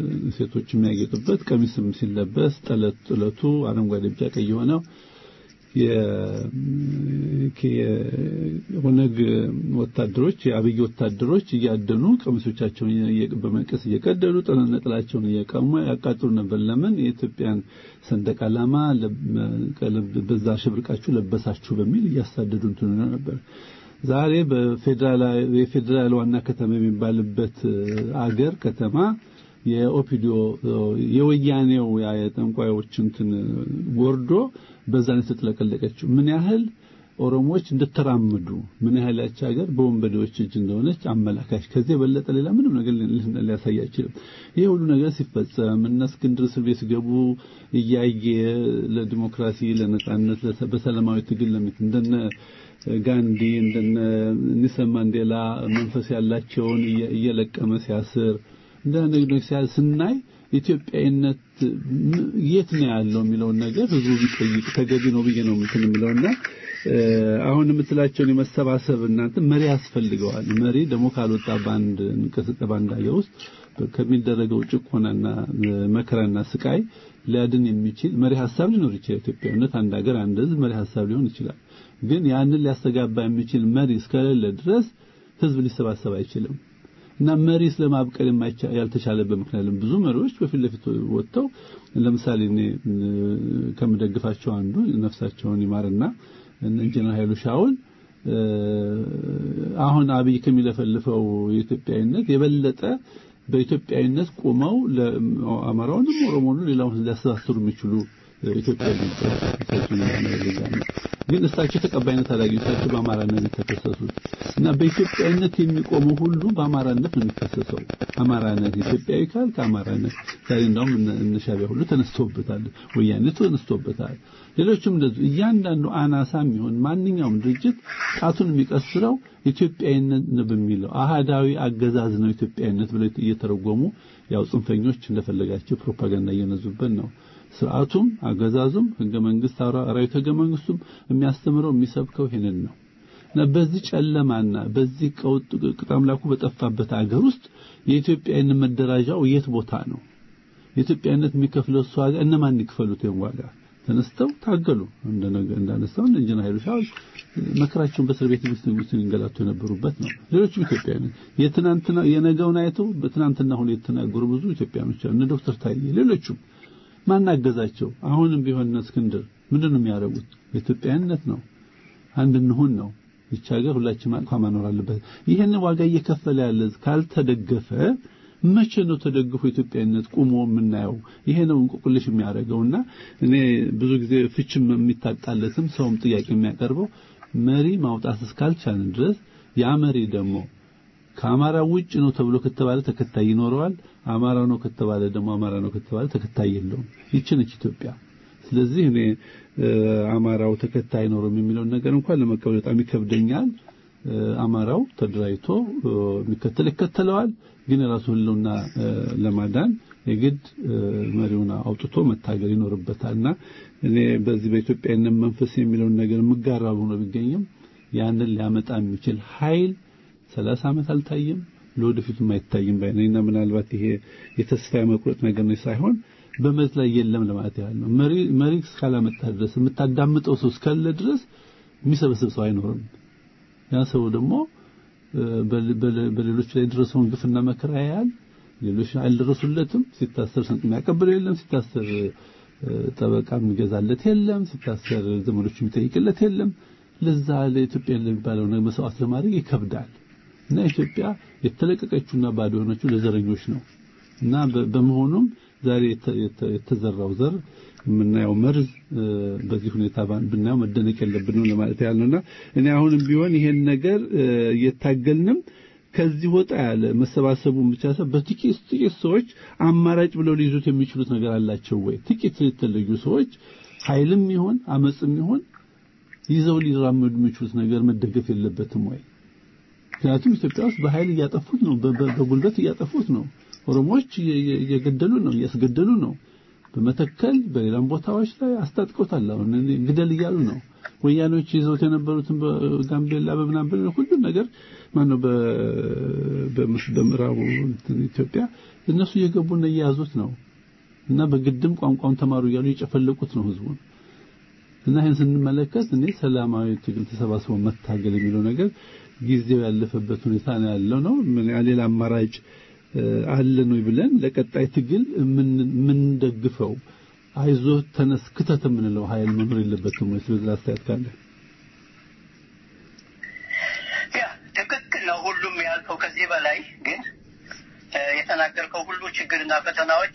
በሴቶች የሚያጌጡበት ቀሚስም ሲለበስ ጠለት ጥለቱ አረንጓዴ፣ ቢጫ፣ ቀይ የሆነው የኦነግ ወታደሮች የአብይ ወታደሮች እያደኑ ቀሚሶቻቸውን በመቀስ እየቀደዱ ነጠላቸውን እየቀሙ ያቃጥሉ ነበር። ለምን የኢትዮጵያን ሰንደቅ ዓላማ በዛ ሽብርቃችሁ ለበሳችሁ በሚል እያሳደዱ እንትን ነበር። ዛሬ በፌዴራል የፌዴራል ዋና ከተማ የሚባልበት አገር ከተማ የኦፒዲዮ የወያኔው የጠንቋዮች እንትን ወርዶ በዛን የተጥለቀለቀችው ምን ያህል ኦሮሞዎች እንደተራመዱ ምን ያህል ያቺ ሀገር በወንበዴዎች እጅ እንደሆነች አመላካች። ከዚህ የበለጠ ሌላ ምንም ነገር ሊያሳይ አይችልም። ይሄ ሁሉ ነገር ሲፈጸም እነ እስክንድር እስር ቤት ሲገቡ እያየ ለዲሞክራሲ፣ ለነጻነት፣ በሰላማዊ ትግል ለሚት እንደነ ጋንዲ እንደነ ኒልሰን ማንዴላ መንፈስ ያላቸውን እየለቀመ ሲያስር እንደ ነገሮች ስናይ ኢትዮጵያዊነት የት ነው ያለው የሚለውን ነገር ህዝቡ ቢጠይቅ ተገቢ ነው ብዬ ነው እንትን የምለውና አሁን የምትላቸውን የመሰባሰብ እናንተ መሪ ያስፈልገዋል። መሪ ደግሞ ካልወጣ በአንድ እንቅስቃሴ በአንድ ሀገር ውስጥ ከሚደረገው ጭቆናና መከራና ስቃይ ሊያድን የሚችል መሪ ሀሳብ ሊኖር ይችላል። ኢትዮጵያዊነት አንድ ሀገር አንድ ህዝብ መሪ ሀሳብ ሊሆን ይችላል። ግን ያንን ሊያስተጋባ የሚችል መሪ እስከሌለ ድረስ ህዝብ ሊሰባሰብ አይችልም። እና መሪ ስለማብቀል ያልተቻለበት ምክንያት ብዙ መሪዎች በፊት ለፊት ወጥተው ለምሳሌ እኔ ከምደግፋቸው አንዱ ነፍሳቸውን ይማርና ኢንጂነር ኃይሉ ሻውል አሁን አብይ ከሚለፈልፈው የኢትዮጵያዊነት የበለጠ በኢትዮጵያዊነት ቆመው ለአማራውንም ኦሮሞንም ሌላውን ሊያስተሳስሩ የሚችሉ ኢትዮጵያዊ ግን እሳቸው ተቀባይነት አላገኙ። እሳቸው በአማራነት የተከሰሱት እና በኢትዮጵያዊነት የሚቆመው ሁሉ በአማራነት ነው የሚከሰሰው። አማራነት ኢትዮጵያዊ ካል ከአማራነት ዛሬ እንደውም እነ ሻዕቢያ ሁሉ ተነስተውበታል፣ ወያኔ ተነስተውበታል። ሌሎችም እንደዚሁ እያንዳንዱ አናሳም ይሁን ማንኛውም ድርጅት ጣቱን የሚቀስረው ኢትዮጵያዊነት ነው በሚለው አሃዳዊ አገዛዝ ነው ኢትዮጵያዊነት ብለው እየተረጎሙ ያው ጽንፈኞች እንደፈለጋቸው ፕሮፓጋንዳ እየነዙበት ነው። ስርዓቱም አገዛዙም ህገ መንግስት አራዊት ህገ መንግስቱም የሚያስተምረው የሚሰብከው ይሄንን ነው እና በዚህ ጨለማና በዚህ ቀውጥ ቅጣምላኩ በጠፋበት አገር ውስጥ የኢትዮጵያዊነት መደራጃው የት ቦታ ነው? የኢትዮጵያዊነት የሚከፍለው እሱ ዋጋ እነማን ይክፈሉት? ይሄን ዋጋ ተነስተው ታገሉ። እንዳነሳው እንደ ኢንጂነር ኃይሉ ሻውል መከራቸውን በእስር ቤት ውስጥ ንጉስ እንገላቱ የነበሩበት ነው። ሌሎችም ኢትዮጵያውያን የትናንትና የነገውን አይተው በትናንትና ሁኔታ የተናገሩ ብዙ ኢትዮጵያኖች አሉ። እነ ዶክተር ታዬ ሌሎቹም ማናገዛቸው አሁንም ቢሆን እስክንድር ምንድን ነው የሚያደርጉት? ኢትዮጵያዊነት ነው። አንድ እንሁን ነው። ይቺ ሀገር ሁላችንም አቅፋ ማኖር አለበት። ይህን ዋጋ እየከፈለ ያለ ካልተደገፈ መቼ ነው ተደግፎ ኢትዮጵያዊነት ቁሞ የምናየው? ይሄ ነው እንቆቅልሽ የሚያደርገውና እኔ ብዙ ጊዜ ፍችም የሚታጣለትም ሰውም ጥያቄ የሚያቀርበው መሪ ማውጣት እስካልቻልን ድረስ ያ መሪ ደግሞ ከአማራ ውጭ ነው ተብሎ ከተባለ ተከታይ ይኖረዋል። አማራው ነው ከተባለ ደግሞ አማራ ነው ከተባለ ተከታይ የለውም። ይቺ ነች ኢትዮጵያ። ስለዚህ እኔ አማራው ተከታይ አይኖርም የሚለውን ነገር እንኳን ለመቀበል በጣም ይከብደኛል። አማራው ተደራጅቶ የሚከተል ይከተለዋል። ግን የራሱ ህልውና ለማዳን የግድ መሪውን አውጥቶ መታገል ይኖርበታልና እኔ በዚህ በኢትዮጵያዊነት መንፈስ የሚለውን ነገር የምጋራው ሆኖ ቢገኝም ያንን ሊያመጣ የሚችል ኃይል ሰላሳ ዓመት አልታየም፣ ለወደፊቱም አይታይም ባይነኝና ምናልባት ይሄ የተስፋ መቁረጥ ነገር ነው ሳይሆን በመሬት ላይ የለም ለማለት ያህል ነው። መሪ መሪ እስካላመጣ ድረስ የምታዳምጠው ሰው እስካለ ድረስ የሚሰበስብ ሰው አይኖርም። ያ ሰው ደግሞ በሌሎች ላይ የደረሰውን ግፍና መከራ ያያል። ሌሎች አልደረሱለትም። ሲታሰር ስንቅ የሚያቀብለው የለም። ሲታሰር ጠበቃ የሚገዛለት የለም። ሲታሰር ዘመዶች የሚጠይቅለት የለም። ለዛ ለኢትዮጵያ ለሚባለው ነገር መስዋዕት ለማድረግ ይከብዳል እና ኢትዮጵያ የተለቀቀችውና ባዶ የሆነችው ለዘረኞች ነው እና በመሆኑም ዛሬ የተዘራው ዘር የምናየው መርዝ በዚህ ሁኔታ ብናየው መደነቅ የለብንም ለማለት ያለውና እኔ አሁንም ቢሆን ይሄን ነገር እየታገልንም ከዚህ ወጣ ያለ መሰባሰቡን ብቻ ሳይሆን በጥቂት ጥቂት ሰዎች አማራጭ ብለው ሊይዙት የሚችሉት ነገር አላቸው ወይ? ጥቂት የተለዩ ሰዎች ኃይልም ይሆን አመጽም ይሆን ይዘው ሊራመዱ የሚችሉት ነገር መደገፍ የለበትም ወይ? ምክንያቱም ኢትዮጵያ ውስጥ በኃይል እያጠፉት ነው፣ በጉልበት እያጠፉት ነው። ኦሮሞዎች እየገደሉ ነው፣ እያስገደሉ ነው። በመተከል በሌላም ቦታዎች ላይ አስታጥቀውታል። አሁን ግደል እያሉ ነው። ወያኔዎች ይዘውት የነበሩትን በጋምቤላ በምናምን ሁሉ ነገር ማነው በምዕራቡ ኢትዮጵያ እነሱ እየገቡና እየያዙት ነው እና በግድም ቋንቋውን ተማሩ እያሉ እየጨፈለቁት ነው ህዝቡን እና ይህን ስንመለከት እኔ ሰላማዊ ትግል ተሰባስቦ መታገል የሚለው ነገር ጊዜው ያለፈበት ሁኔታ ነው ያለው ነው። ምን ሌላ አማራጭ አለን ወይ ብለን ለቀጣይ ትግል የምንደግፈው አይዞ ተነስ ክተት የምንለው ኃይል መኖር የለበትም ወይ? ስለዚህ አስተያየት ካለ ያ ትክክል ነው። ሁሉም ያልከው ከዚህ በላይ ግን የተናገርከው ሁሉ ችግርና ፈተናዎች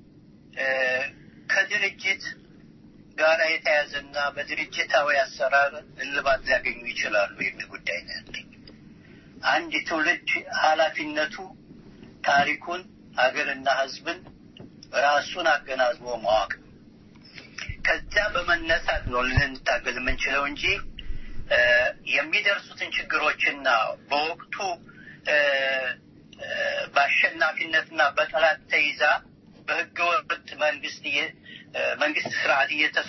ከድርጅት ጋር የተያዘና በድርጅታዊ አሰራር እልባት ሊያገኙ ይችላሉ የሚል ጉዳይ ነው ያለኝ። አንድ ትውልድ ኃላፊነቱ ታሪኩን፣ ሀገርና ሕዝብን ራሱን አገናዝቦ ማወቅ ከዚያ በመነሳት ነው ልንታገል የምንችለው እንጂ የሚደርሱትን ችግሮችና በወቅቱ በአሸናፊነትና በጠላት ተይዛ በህገወጥ መንግስት መንግስት ስርዓት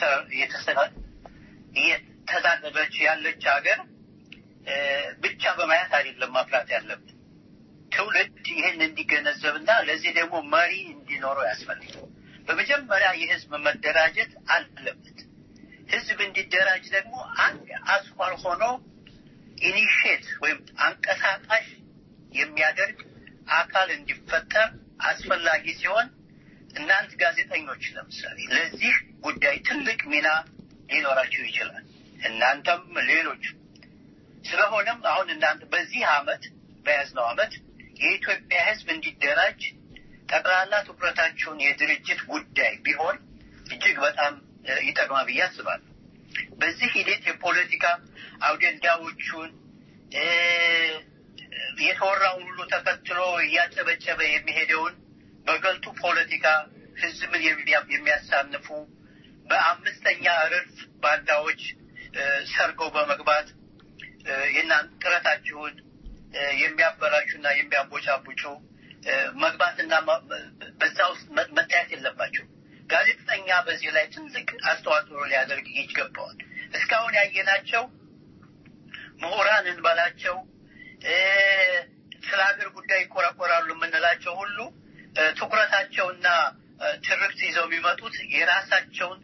እየተዳደረች ያለች ሀገር ብቻ በማየት አይደለም ማፍራት ያለብን። ትውልድ ይህን እንዲገነዘብና ለዚህ ደግሞ መሪ እንዲኖረው ያስፈልጋል። በመጀመሪያ የህዝብ መደራጀት አለበት። ህዝብ እንዲደራጅ ደግሞ አንድ አስኳል ሆኖ ኢኒሽት ወይም አንቀሳቃሽ የሚያደርግ አካል እንዲፈጠር አስፈላጊ ሲሆን እናንት ጋዜጠኞች ለምሳሌ ለዚህ ጉዳይ ትልቅ ሚና ሊኖራቸው ይችላል። እናንተም ሌሎች። ስለሆነም አሁን እናንተ በዚህ አመት በያዝነው አመት የኢትዮጵያ ህዝብ እንዲደራጅ ጠቅላላ ትኩረታችሁን የድርጅት ጉዳይ ቢሆን እጅግ በጣም ይጠቅማል ብዬ አስባለሁ። በዚህ ሂደት የፖለቲካ አውደንዳዎቹን የተወራውን ሁሉ ተከትሎ እያጨበጨበ የሚሄደውን በገልጡ ፖለቲካ ህዝብን የሚያሳንፉ በአምስተኛ ረድፍ ባንዳዎች ሰርገው በመግባት የእናንተ ጥረታችሁን የሚያበላሹና የሚያቦጫቡጩ መግባትና በዛ ውስጥ መታየት የለባቸው። ጋዜጠኛ በዚህ ላይ ትልቅ አስተዋጽኦ ሊያደርግ ይገባዋል። እስካሁን ያየናቸው ምሁራን እንበላቸው ስለ ሀገር ጉዳይ ይቆረቆራሉ የምንላቸው ሁሉ ትኩረታቸውና ትርክት ይዘው የሚመጡት የራሳቸውን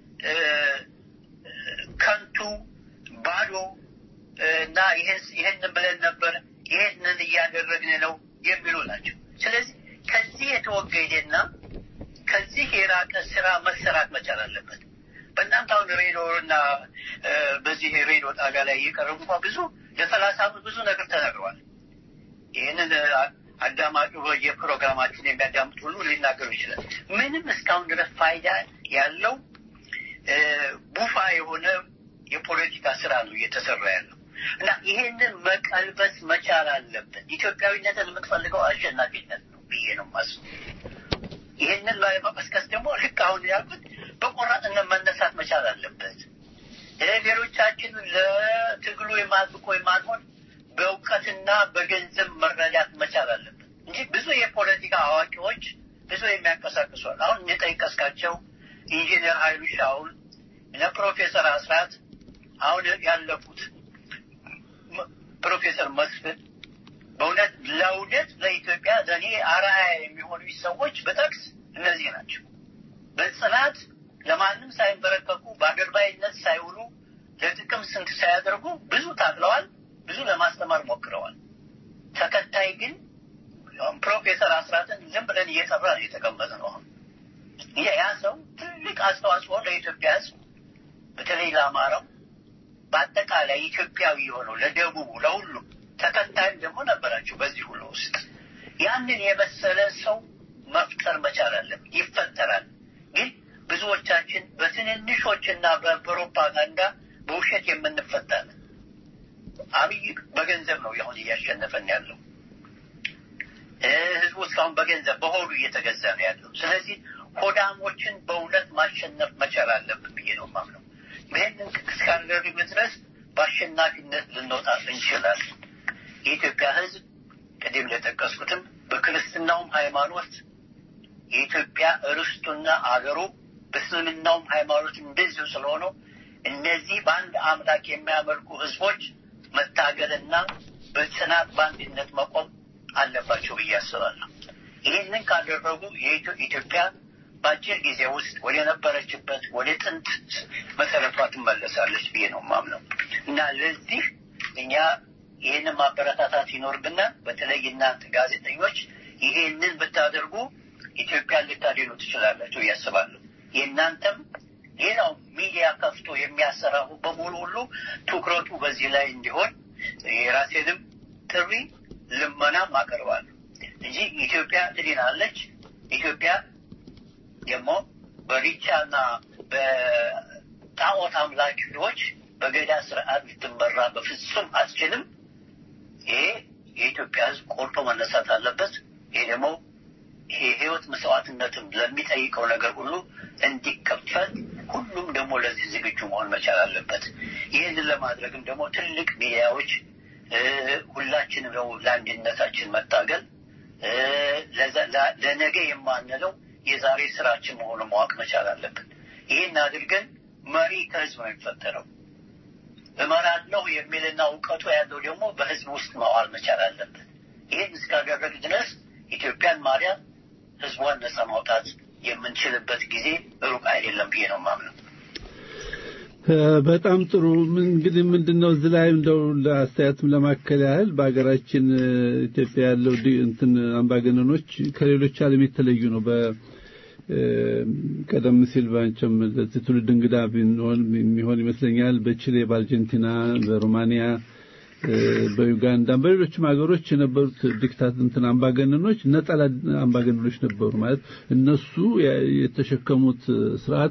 ከንቱ ባዶ እና ይህንን ብለን ነበር፣ ይህንን እያደረግን ነው የሚሉ ናቸው። ስለዚህ ከዚህ የተወገደና ከዚህ የራቀ ስራ መሰራት መቻል አለበት። በእናንተ አሁን ሬዲዮ እና በዚህ ሬዲዮ ጣቢያ ላይ እየቀረቡ እንኳ ብዙ ለሰላሳ ዓመት ብዙ ነገር ተነግሯል። ይህንን አዳማጩ የፕሮግራማችን የሚያዳምጥ ሁሉ ሊናገሩ ይችላል። ምንም እስካሁን ድረስ ፋይዳ ያለው ቡፋ የሆነ የፖለቲካ ስራ ነው እየተሰራ ያለው እና ይሄንን መቀልበስ መቻል አለብን። ኢትዮጵያዊነትን የምትፈልገው አሸናፊነት ነው ብዬ ነው የማስበው። ይህንን ለመቀስቀስ ደግሞ ልክ አሁን ያልኩት በቆራጥነት መነሳት መቻል አለበት። ሌሎቻችን ለትግሉ የማጥቆ የማንሆን በእውቀትና በገንዘብ መረዳት መቻል አለበት እንጂ ብዙ የፖለቲካ አዋቂዎች ብዙ የሚያንቀሳቅሷል። አሁን የጠይቀስካቸው ኢንጂነር ኃይሉ ሻውል እነ ፕሮፌሰር አስራት አሁን ያለፉት ፕሮፌሰር መስፍን በእውነት ለእውነት ለኢትዮጵያ ለእኔ አርአያ የሚሆኑ ሰዎች በጠቅስ እነዚህ ናቸው። በጽናት ለማንም ሳይንበረከኩ በአድርባይነት ሳይውሉ ለጥቅም ስንት ሳያደርጉ ብዙ ታግለዋል። ብዙ ለማስተማር ሞክረዋል። ተከታይ ግን ፕሮፌሰር አስራትን ዝም ብለን እየጠራ ነው የተቀመጠ ነው። አሁን ያ ሰው ትልቅ አስተዋጽኦ ለኢትዮጵያ ሕዝብ በተለይ ለአማራው በአጠቃላይ ኢትዮጵያዊ የሆነው ለደቡቡ፣ ለሁሉም ተከታይም ደግሞ ነበራቸው በዚህ ሁሉ ውስጥ ያንን የመሰለ ሰው መፍጠር መቻል አለብን። ይፈጠራል። ግን ብዙዎቻችን በትንንሾችና በፕሮፓጋንዳ በውሸት የምንፈታለን። አብይ በገንዘብ ነው አሁን እያሸነፈን ያለው። ህዝቡ እስካሁን በገንዘብ በሆዱ እየተገዛ ነው ያለው። ስለዚህ ሆዳሞችን በእውነት ማሸነፍ መቻል አለብን ብዬ ነው የማምነው። ይህንን እስካደረግን ድረስ በአሸናፊነት ልንወጣ እንችላለን። የኢትዮጵያ ህዝብ ቅድም እንደጠቀስኩትም በክርስትናውም ሃይማኖት የኢትዮጵያ ርስቱና አገሩ በእስልምናውም ሃይማኖት እንደዚሁ ስለሆነው እነዚህ በአንድ አምላክ የሚያመልኩ ህዝቦች መታገልና በጽናት በአንድነት መቆም አለባቸው ብዬ አስባለሁ። ይህንን ካደረጉ የኢትዮጵያ በአጭር ጊዜ ውስጥ ወደ ነበረችበት ወደ ጥንት መሰረቷ ትመለሳለች ብዬ ነው ማምነው እና ለዚህ እኛ ይህንን ማበረታታት ይኖርብናል። በተለይ እናንተ ጋዜጠኞች ይሄንን ብታደርጉ ኢትዮጵያን ልታድኑ ትችላላችሁ እያስባለሁ። የእናንተም ሌላው ሚዲያ ከፍቶ የሚያሰራው በሙሉ ሁሉ ትኩረቱ በዚህ ላይ እንዲሆን የራሴንም ጥሪ ልመናም አቀርባለሁ እንጂ ኢትዮጵያ ትድናለች። ኢትዮጵያ ደግሞ በሪቻና በጣዖት አምላኪዎች በገዳ ስርዓት ልትመራ በፍጹም አትችልም። ይሄ የኢትዮጵያ ሕዝብ ቆርጦ መነሳት አለበት። ይሄ ደግሞ ይሄ ህይወት መስዋዕትነትም ለሚጠይቀው ነገር ሁሉ እንዲከፈል ሁሉም ደግሞ ለዚህ ዝግጁ መሆን መቻል አለበት። ይህንን ለማድረግም ደግሞ ትልቅ ሚዲያዎች ሁላችንም ደግሞ ለአንድነታችን መታገል ለነገ የማንለው የዛሬ ስራችን መሆኑን ማወቅ መቻል አለብን። ይህን አድርገን መሪ ከህዝብ ነው የሚፈጠረው። እመራለሁ የሚልና እውቀቱ ያለው ደግሞ በህዝብ ውስጥ መዋል መቻል አለበት። ይህን እስካደረግ ድረስ ኢትዮጵያን ማርያም ህዝቧን ነጻ ማውጣት የምንችልበት ጊዜ ሩቅ አይደለም ብዬ ነው ማምነው። በጣም ጥሩ። እንግዲህ ምንድነው እዚህ ላይ እንደው ለአስተያየትም ለማከል ያህል በሀገራችን ኢትዮጵያ ያለው እንትን አምባገነኖች ከሌሎች ዓለም የተለዩ ነው። ቀደም ሲል ባንቸም ለዚህ ትውልድ እንግዳ ቢሆን የሚሆን ይመስለኛል። በቺሌ፣ በአርጀንቲና፣ በሮማኒያ፣ በዩጋንዳ፣ በሌሎችም ሀገሮች የነበሩት ዲክታት እንትን አምባገነኖች ነጠላ አምባገነኖች ነበሩ። ማለት እነሱ የተሸከሙት ስርዓት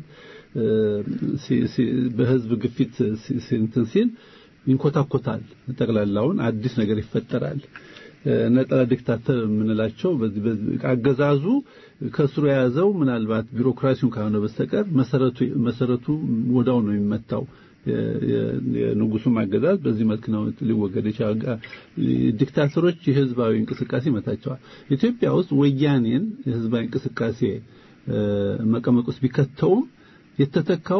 በህዝብ ግፊት እንትን ሲል ይንኮታኮታል። ጠቅላላውን አዲስ ነገር ይፈጠራል። ነጠላ ዲክታተር የምንላቸው በዚህ አገዛዙ ከስሩ የያዘው ምናልባት ቢሮክራሲውን ካልሆነ በስተቀር መሰረቱ መሰረቱ ወዳው ነው የሚመታው። የንጉሱም አገዛዝ በዚህ መልክ ነው ሊወገድ ይችላል። ዲክታተሮች የህዝባዊ እንቅስቃሴ ይመታቸዋል። ኢትዮጵያ ውስጥ ወያኔን የህዝባዊ እንቅስቃሴ መቀመቅ ውስጥ ቢከተውም የተተካው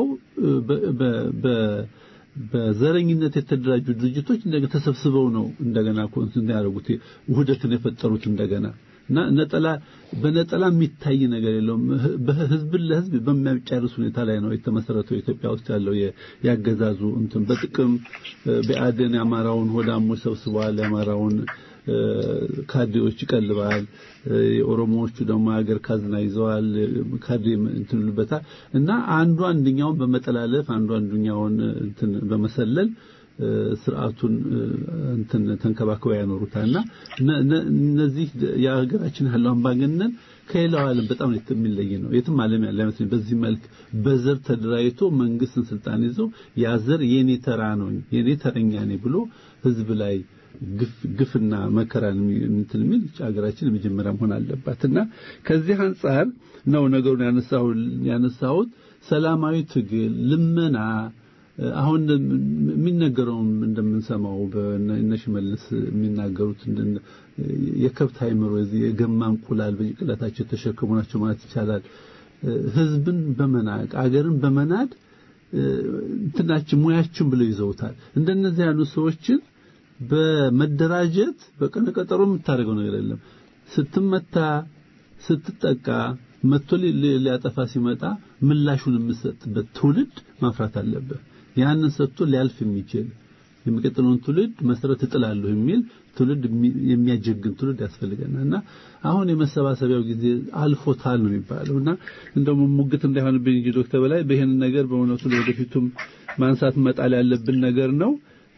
በዘረኝነት የተደራጁ ድርጅቶች እንደገና ተሰብስበው ነው እንደገና ኮንሰንት ያደረጉት ውህደትን የፈጠሩት እንደገና እና ነጠላ በነጠላ የሚታይ ነገር የለውም። በህዝብን ለህዝብ በሚያጫርስ ሁኔታ ላይ ነው የተመሰረተው ኢትዮጵያ ውስጥ ያለው ያገዛዙ እንትን በጥቅም በአደን የአማራውን ሆዳሞች ሰብስበዋል። የአማራውን ካድሬዎች ይቀልባል። የኦሮሞዎቹ ደግሞ ሀገር ካዝና ይዘዋል። ካድሬ እንትን ይሉበታል እና አንዱ አንደኛውን በመጠላለፍ አንዱ አንደኛውን እንትን በመሰለል ስርዓቱን እንትን ተንከባክበው ያኖሩታልና እነዚህ የሀገራችን ያለው አምባገነን ከሌላው ዓለም በጣም የሚለይ ነው። የትም ዓለም ያለ አይመስለኝ። በዚህ መልክ በዘር ተደራጅቶ መንግስትን ስልጣን ይዞ ያ ዘር የኔ ተራ ነው የኔ ተረኛ ነኝ ብሎ ህዝብ ላይ ግፍና መከራን እንትን የሚል ሀገራችን የመጀመሪያ መሆን አለባትና ከዚህ አንጻር ነው ነገሩን ያነሳሁት። ሰላማዊ ትግል፣ ልመና አሁን የሚነገረውም እንደምንሰማው በእነ ሽመልስ የሚናገሩት የከብት አይምሮ የገማ እንቁላል በጭንቅላታቸው የተሸከሙ ናቸው ማለት ይቻላል። ህዝብን በመናቅ አገርን በመናድ እንትናችን ሙያችን ብለው ይዘውታል። እንደነዚህ ያሉ ሰዎችን በመደራጀት በቀነ ቀጠሮ የምታደርገው ነገር የለም። ስትመታ ስትጠቃ መጥቶ ሊያጠፋ ሲመጣ ምላሹን የምትሰጥበት ትውልድ ማፍራት አለበት። ያንን ሰጥቶ ሊያልፍ የሚችል የሚቀጥለውን ትውልድ መሰረት እጥላለሁ የሚል ትውልድ የሚያጀግን ትውልድ ያስፈልገናል እና አሁን የመሰባሰቢያው ጊዜ አልፎታል ነው የሚባለው እና እንደውም ሙግት እንዳይሆንብኝ እንጂ ዶክተር በላይ በይህንን ነገር በእውነቱ ለወደፊቱም ማንሳት መጣል ያለብን ነገር ነው።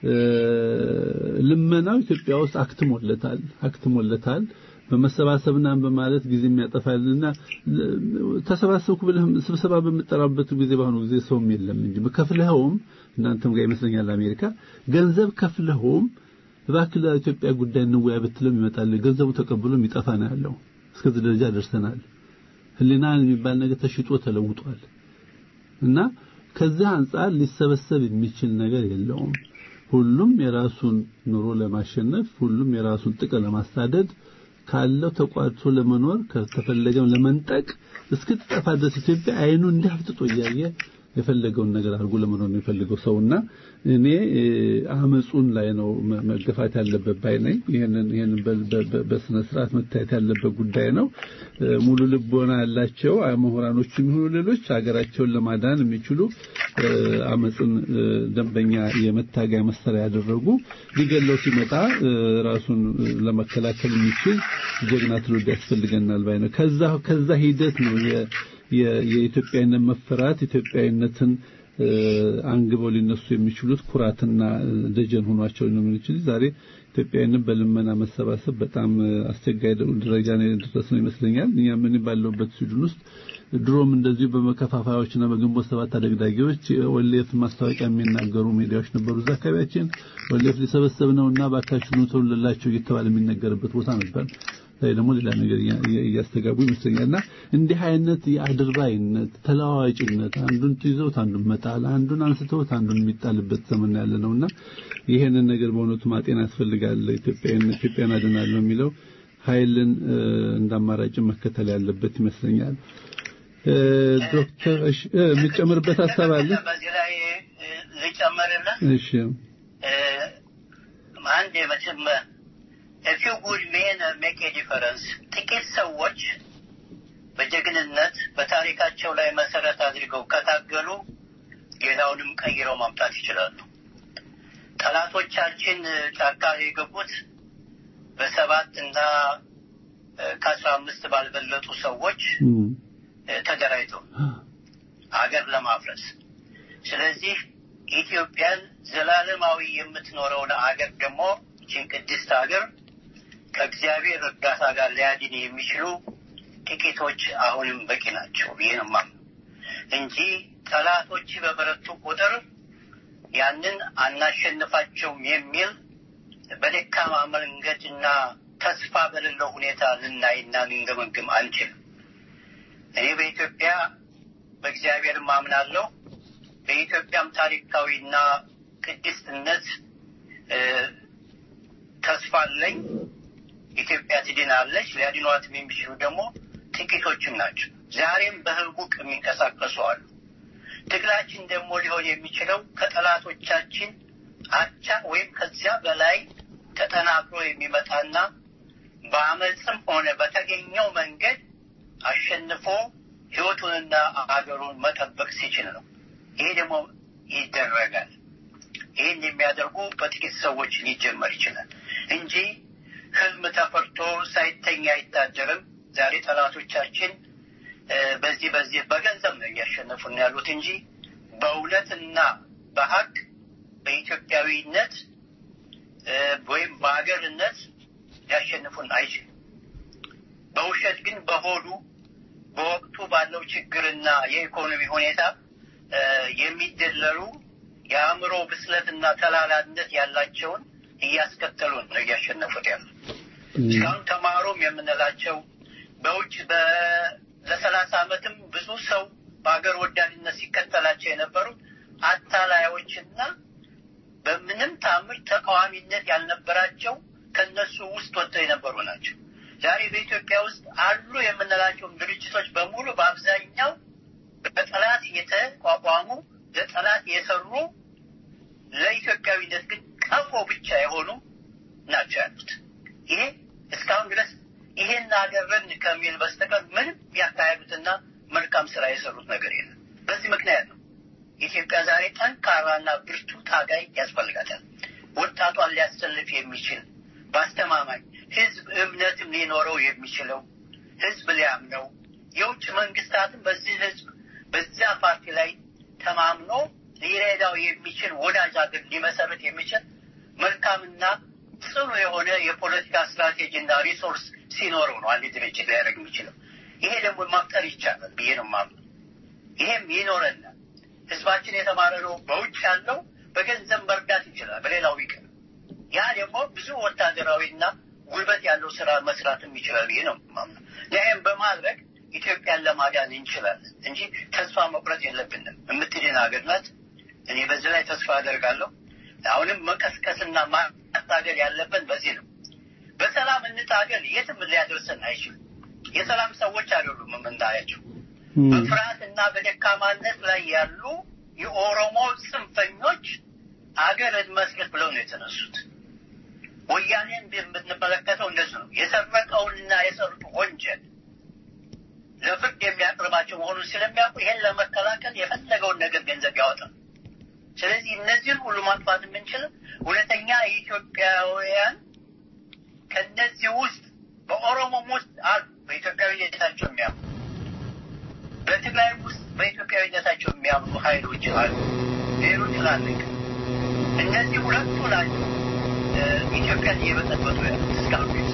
ልመናው ኢትዮጵያ ውስጥ አክትሞለታል አክትሞለታል። በመሰባሰብና በማለት ጊዜ የሚያጠፋልና ተሰባሰብኩ ብለህ ስብሰባ በምጠራበት ጊዜ በአሁኑ ጊዜ ሰውም የለም እንጂ በከፍለኸውም እናንተም ጋር ይመስለኛል አሜሪካ ገንዘብ ከፍለኸውም እባክህ ለኢትዮጵያ ጉዳይ እንወያይ ብትለም ይመጣል። ገንዘቡ ተቀብሎ የሚጠፋ ነው ያለው። እስከዚህ ደረጃ ደርሰናል። ህሊና የሚባል ነገር ተሽጦ ተለውጧል እና ከዚህ አንጻር ሊሰበሰብ የሚችል ነገር የለውም። ሁሉም የራሱን ኑሮ ለማሸነፍ ሁሉም የራሱን ጥቅም ለማሳደድ ካለው ተቋድሶ ለመኖር ከተፈለገም ለመንጠቅ እስክትጠፋ ድረስ ኢትዮጵያ አይኑ እንዲህ አፍጥጦ እያየ የፈለገውን ነገር አድርጎ ለመኖር ነው የሚፈልገው ሰውና እኔ አመጹን ላይ ነው መገፋት ያለበት ባይ ነኝ። ይሄንን ይሄንን በስነ ስርዓት መታየት ያለበት ጉዳይ ነው። ሙሉ ልቦና ያላቸው ምሁራኖች የሚሆኑ ሌሎች ሀገራቸውን ለማዳን የሚችሉ አመጽን ደንበኛ የመታገያ መሳሪያ ያደረጉ ሊገለው ሲመጣ ራሱን ለመከላከል የሚችል ጀግና ትውልድ ያስፈልገናል ባይ ነው። ከዛ ከዛ ሂደት ነው የኢትዮጵያዊነት መፈራት ኢትዮጵያዊነትን አንግበው ሊነሱ የሚችሉት ኩራትና ደጀን ሆኗቸው ነው የሚችል ዛሬ ኢትዮጵያዊነት በልመና መሰባሰብ በጣም አስቸጋሪ ደረጃ ላይ የደረስ ነው ይመስለኛል። እኛ ምን ባለውበት ስዊድን ውስጥ ድሮም እንደዚሁ በመከፋፋዮችና በግንቦት ሰባት አደግዳጊዎች ወሌፍ ማስታወቂያ የሚናገሩ ሚዲያዎች ነበሩ። እዛ አካባቢያችን ወሌፍ ሊሰበሰብ ነውና ባካችሁ ኑ ተውልላቸው እየተባለ የሚነገርበት ቦታ ነበር። ላይ ደግሞ ሌላ ነገር እያስተጋቡ ይመስለኛልና እንዲህ አይነት የአድርባይነት ተለዋዋጭነት አንዱን ይዘውት አንዱን መጣል አንዱን አንስተውት አንዱን የሚጣልበት ዘመን ያለ ነውና ይሄንን ነገር በእውነቱ ማጤን ያስፈልጋል። ኢትዮጵያን ኢትዮጵያን አድናለሁ የሚለው ኃይልን እንደ አማራጭ መከተል ያለበት ይመስለኛል። ዶክተር እሺ የምትጨምርበት ሀሳብ አለ? በዚህ ላይ ልጨምርልህ። እሺ አንድ መቼም if you good men make a difference ጥቂት ሰዎች በጀግንነት በታሪካቸው ላይ መሰረት አድርገው ከታገሉ ሌላውንም ቀይረው ማምጣት ይችላሉ። ጠላቶቻችን ጫካ የገቡት በሰባት እና ከአስራ አምስት ባልበለጡ ሰዎች ተደራጅተው ሀገር ለማፍረስ ስለዚህ ኢትዮጵያን ዘላለማዊ የምትኖረውን አገር ደግሞ ይህችን ቅድስት ሀገር ከእግዚአብሔር እርዳታ ጋር ሊያድን የሚችሉ ጥቂቶች አሁንም በቂ ናቸው። ይህንማ እንጂ ጠላቶች በበረቱ ቁጥር ያንን አናሸንፋቸውም የሚል በደካማ መንገድና ተስፋ በሌለው ሁኔታ ልናይና ልንገመግም አንችልም። እኔ በኢትዮጵያ በእግዚአብሔር ማምናለሁ። በኢትዮጵያም ታሪካዊና ቅድስትነት ተስፋ አለኝ። ኢትዮጵያ ትድናለች። ሊያድኗትም የሚችሉ ደግሞ ጥቂቶችም ናቸው። ዛሬም በህቡቅ የሚንቀሳቀሱ አሉ። ትግላችን ደግሞ ሊሆን የሚችለው ከጠላቶቻችን አቻ ወይም ከዚያ በላይ ተጠናክሮ የሚመጣና በአመፅም ሆነ በተገኘው መንገድ አሸንፎ ህይወቱንና አገሩን መጠበቅ ሲችል ነው። ይሄ ደግሞ ይደረጋል። ይህን የሚያደርጉ በጥቂት ሰዎች ሊጀመር ይችላል እንጂ ህልም ተፈርቶ ሳይተኛ አይታደርም። ዛሬ ጠላቶቻችን በዚህ በዚህ በገንዘብ ነው እያሸነፉን ያሉት እንጂ በእውነትና በሀቅ በኢትዮጵያዊነት ወይም በሀገርነት ሊያሸንፉን አይችልም። በውሸት ግን በሆዱ በወቅቱ ባለው ችግርና የኢኮኖሚ ሁኔታ የሚደለሉ የአእምሮ ብስለትና ተላላነት ያላቸውን እያስከተሉ ነው እያሸነፉት ያሉ። እስካሁን ተማሩም የምንላቸው በውጭ ለሰላሳ ዓመትም ብዙ ሰው በሀገር ወዳድነት ሲከተላቸው የነበሩት አታላዮችና በምንም ታምር ተቃዋሚነት ያልነበራቸው ከነሱ ውስጥ ወጥተው የነበሩ ናቸው። ዛሬ በኢትዮጵያ ውስጥ አሉ የምንላቸውም ድርጅቶች በሙሉ በአብዛኛው በጠላት የተቋቋሙ ለጠላት የሰሩ ለኢትዮጵያዊነት ግን ቀፎ ብቻ የሆኑ ናቸው ያሉት። ይሄ እስካሁን ድረስ ይሄን አገርን ከሚል በስተቀር ምንም ያካሄዱትና መልካም ስራ የሰሩት ነገር የለም። በዚህ ምክንያት ነው ኢትዮጵያ ዛሬ ጠንካራና ብርቱ ታጋይ ያስፈልጋታል። ወጣቷን ሊያሰልፍ የሚችል በአስተማማኝ ህዝብ እምነትም ሊኖረው የሚችለው ህዝብ ሊያምነው የውጭ መንግስታትም በዚህ ህዝብ በዚያ ፓርቲ ላይ ተማምኖ ሊረዳው የሚችል ወዳጅ ሀገር ሊመሰረት የሚችል መልካምና ጽኑ የሆነ የፖለቲካ ስትራቴጂና ሪሶርስ ሲኖረው ነው አንድ ድርጅት ሊያደርግ የሚችለው። ይሄ ደግሞ መፍጠር ይቻላል ብዬ ነው የማምነው። ይሄም ይኖረናል። ህዝባችን የተማረ ነው። በውጭ ያለው በገንዘብ መርዳት ይችላል። በሌላው ይቅር። ያ ደግሞ ብዙ ወታደራዊና ጉልበት ያለው ስራ መስራትም ይችላል ብዬ ነው የማምነው። ይህም በማድረግ ኢትዮጵያን ለማዳን እንችላለን እንጂ ተስፋ መቁረጥ የለብንም። የምትድን ሀገር ናት። እኔ በዚህ ላይ ተስፋ አደርጋለሁ። አሁንም መቀስቀስና ማታገል ያለብን በዚህ ነው። በሰላም እንታገል፣ የትም ሊያደርሰን አይችልም። የሰላም ሰዎች አይደሉም የምናያቸው። በፍርሃት እና በደካማነት ላይ ያሉ የኦሮሞ ጽንፈኞች አገር እንመስረት ብለው ነው የተነሱት። ወያኔን የምንመለከተው እንደሱ ነው። የሰረቀውንና የሰሩት ወንጀል ለፍርድ የሚያቀርባቸው መሆኑን ስለሚያውቁ ይሄን ለመከላከል የፈለገውን ነገር ገንዘብ ያወጣል። ስለዚህ እነዚህን ሁሉ ማጥፋት የምንችል እውነተኛ የኢትዮጵያውያን ከነዚህ ውስጥ በኦሮሞም ውስጥ አሉ በኢትዮጵያዊነታቸው የሚያምኑ በትግራይ ውስጥ በኢትዮጵያዊነታቸው የሚያምኑ ኃይሎች አሉ። ሌሎች ትላልቅ እነዚህ ሁለቱ ናቸው ኢትዮጵያን እየበጠበጡ ያሉት እስካሁን ድረስ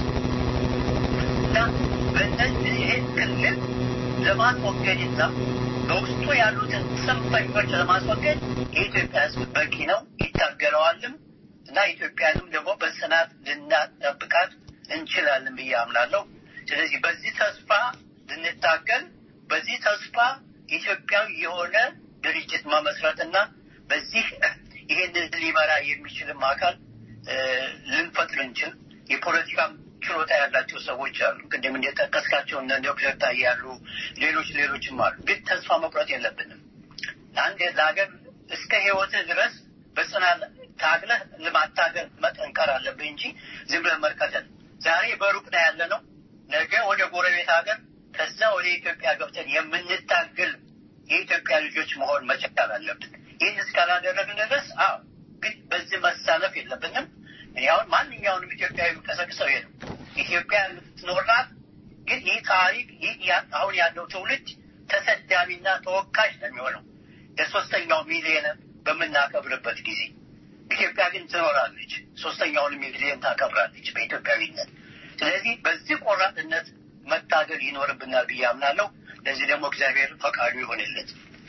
እና በእነዚህ ይህን ክልል ለማስወገድና በውስጡ ያሉትን ጽንፈኞች ለማስወገድ የኢትዮጵያ ሕዝብ በቂ ነው፣ ይታገለዋልም እና ኢትዮጵያንም ደግሞ በጽናት ልናጠብቃት እንችላለን ብዬ አምናለሁ። ስለዚህ በዚህ ተስፋ ልንታገል፣ በዚህ ተስፋ ኢትዮጵያዊ የሆነ ድርጅት መመስረትና በዚህ ይህንን ሊመራ የሚችልም አካል ልንፈጥር እንችል የፖለቲካም ችሎታ ያላቸው ሰዎች አሉ። ቅድም እንደጠቀስካቸው እነ ዶክተር ታዬ ያሉ ሌሎች ሌሎችም አሉ። ግን ተስፋ መቁረጥ የለብንም። አንድ ለሀገር እስከ ህይወትህ ድረስ በጽናት ታግለህ ለማታገል መጠንከር አለብህ እንጂ ዝም ብለህ መርከተል። ዛሬ በሩቅ ነው ያለ ነው። ነገ ወደ ጎረቤት ሀገር ከዛ ወደ ኢትዮጵያ ገብተን የምንታገል የኢትዮጵያ ልጆች መሆን መቻል አለብን። ይህን እስካላደረግን ድረስ አዎ፣ ግን በዚህ መሳለፍ የለብንም። እኔ አሁን ማንኛውንም ኢትዮጵያዊ የሚቀሰቅሰው ይሄ ነው። ኢትዮጵያ የምትኖርናት ግን ይህ ታሪክ ይህ አሁን ያለው ትውልድ ተሰዳቢና ተወቃሽ ነው የሚሆነው የሶስተኛው ሚሊዮን በምናከብርበት ጊዜ ኢትዮጵያ ግን ትኖራለች። ሶስተኛውን ሚሊዮን ታከብራለች በኢትዮጵያዊነት። ስለዚህ በዚህ ቆራጥነት መታገል ይኖርብናል ብዬ አምናለሁ። ለዚህ ደግሞ እግዚአብሔር ፈቃዱ ይሆንለት።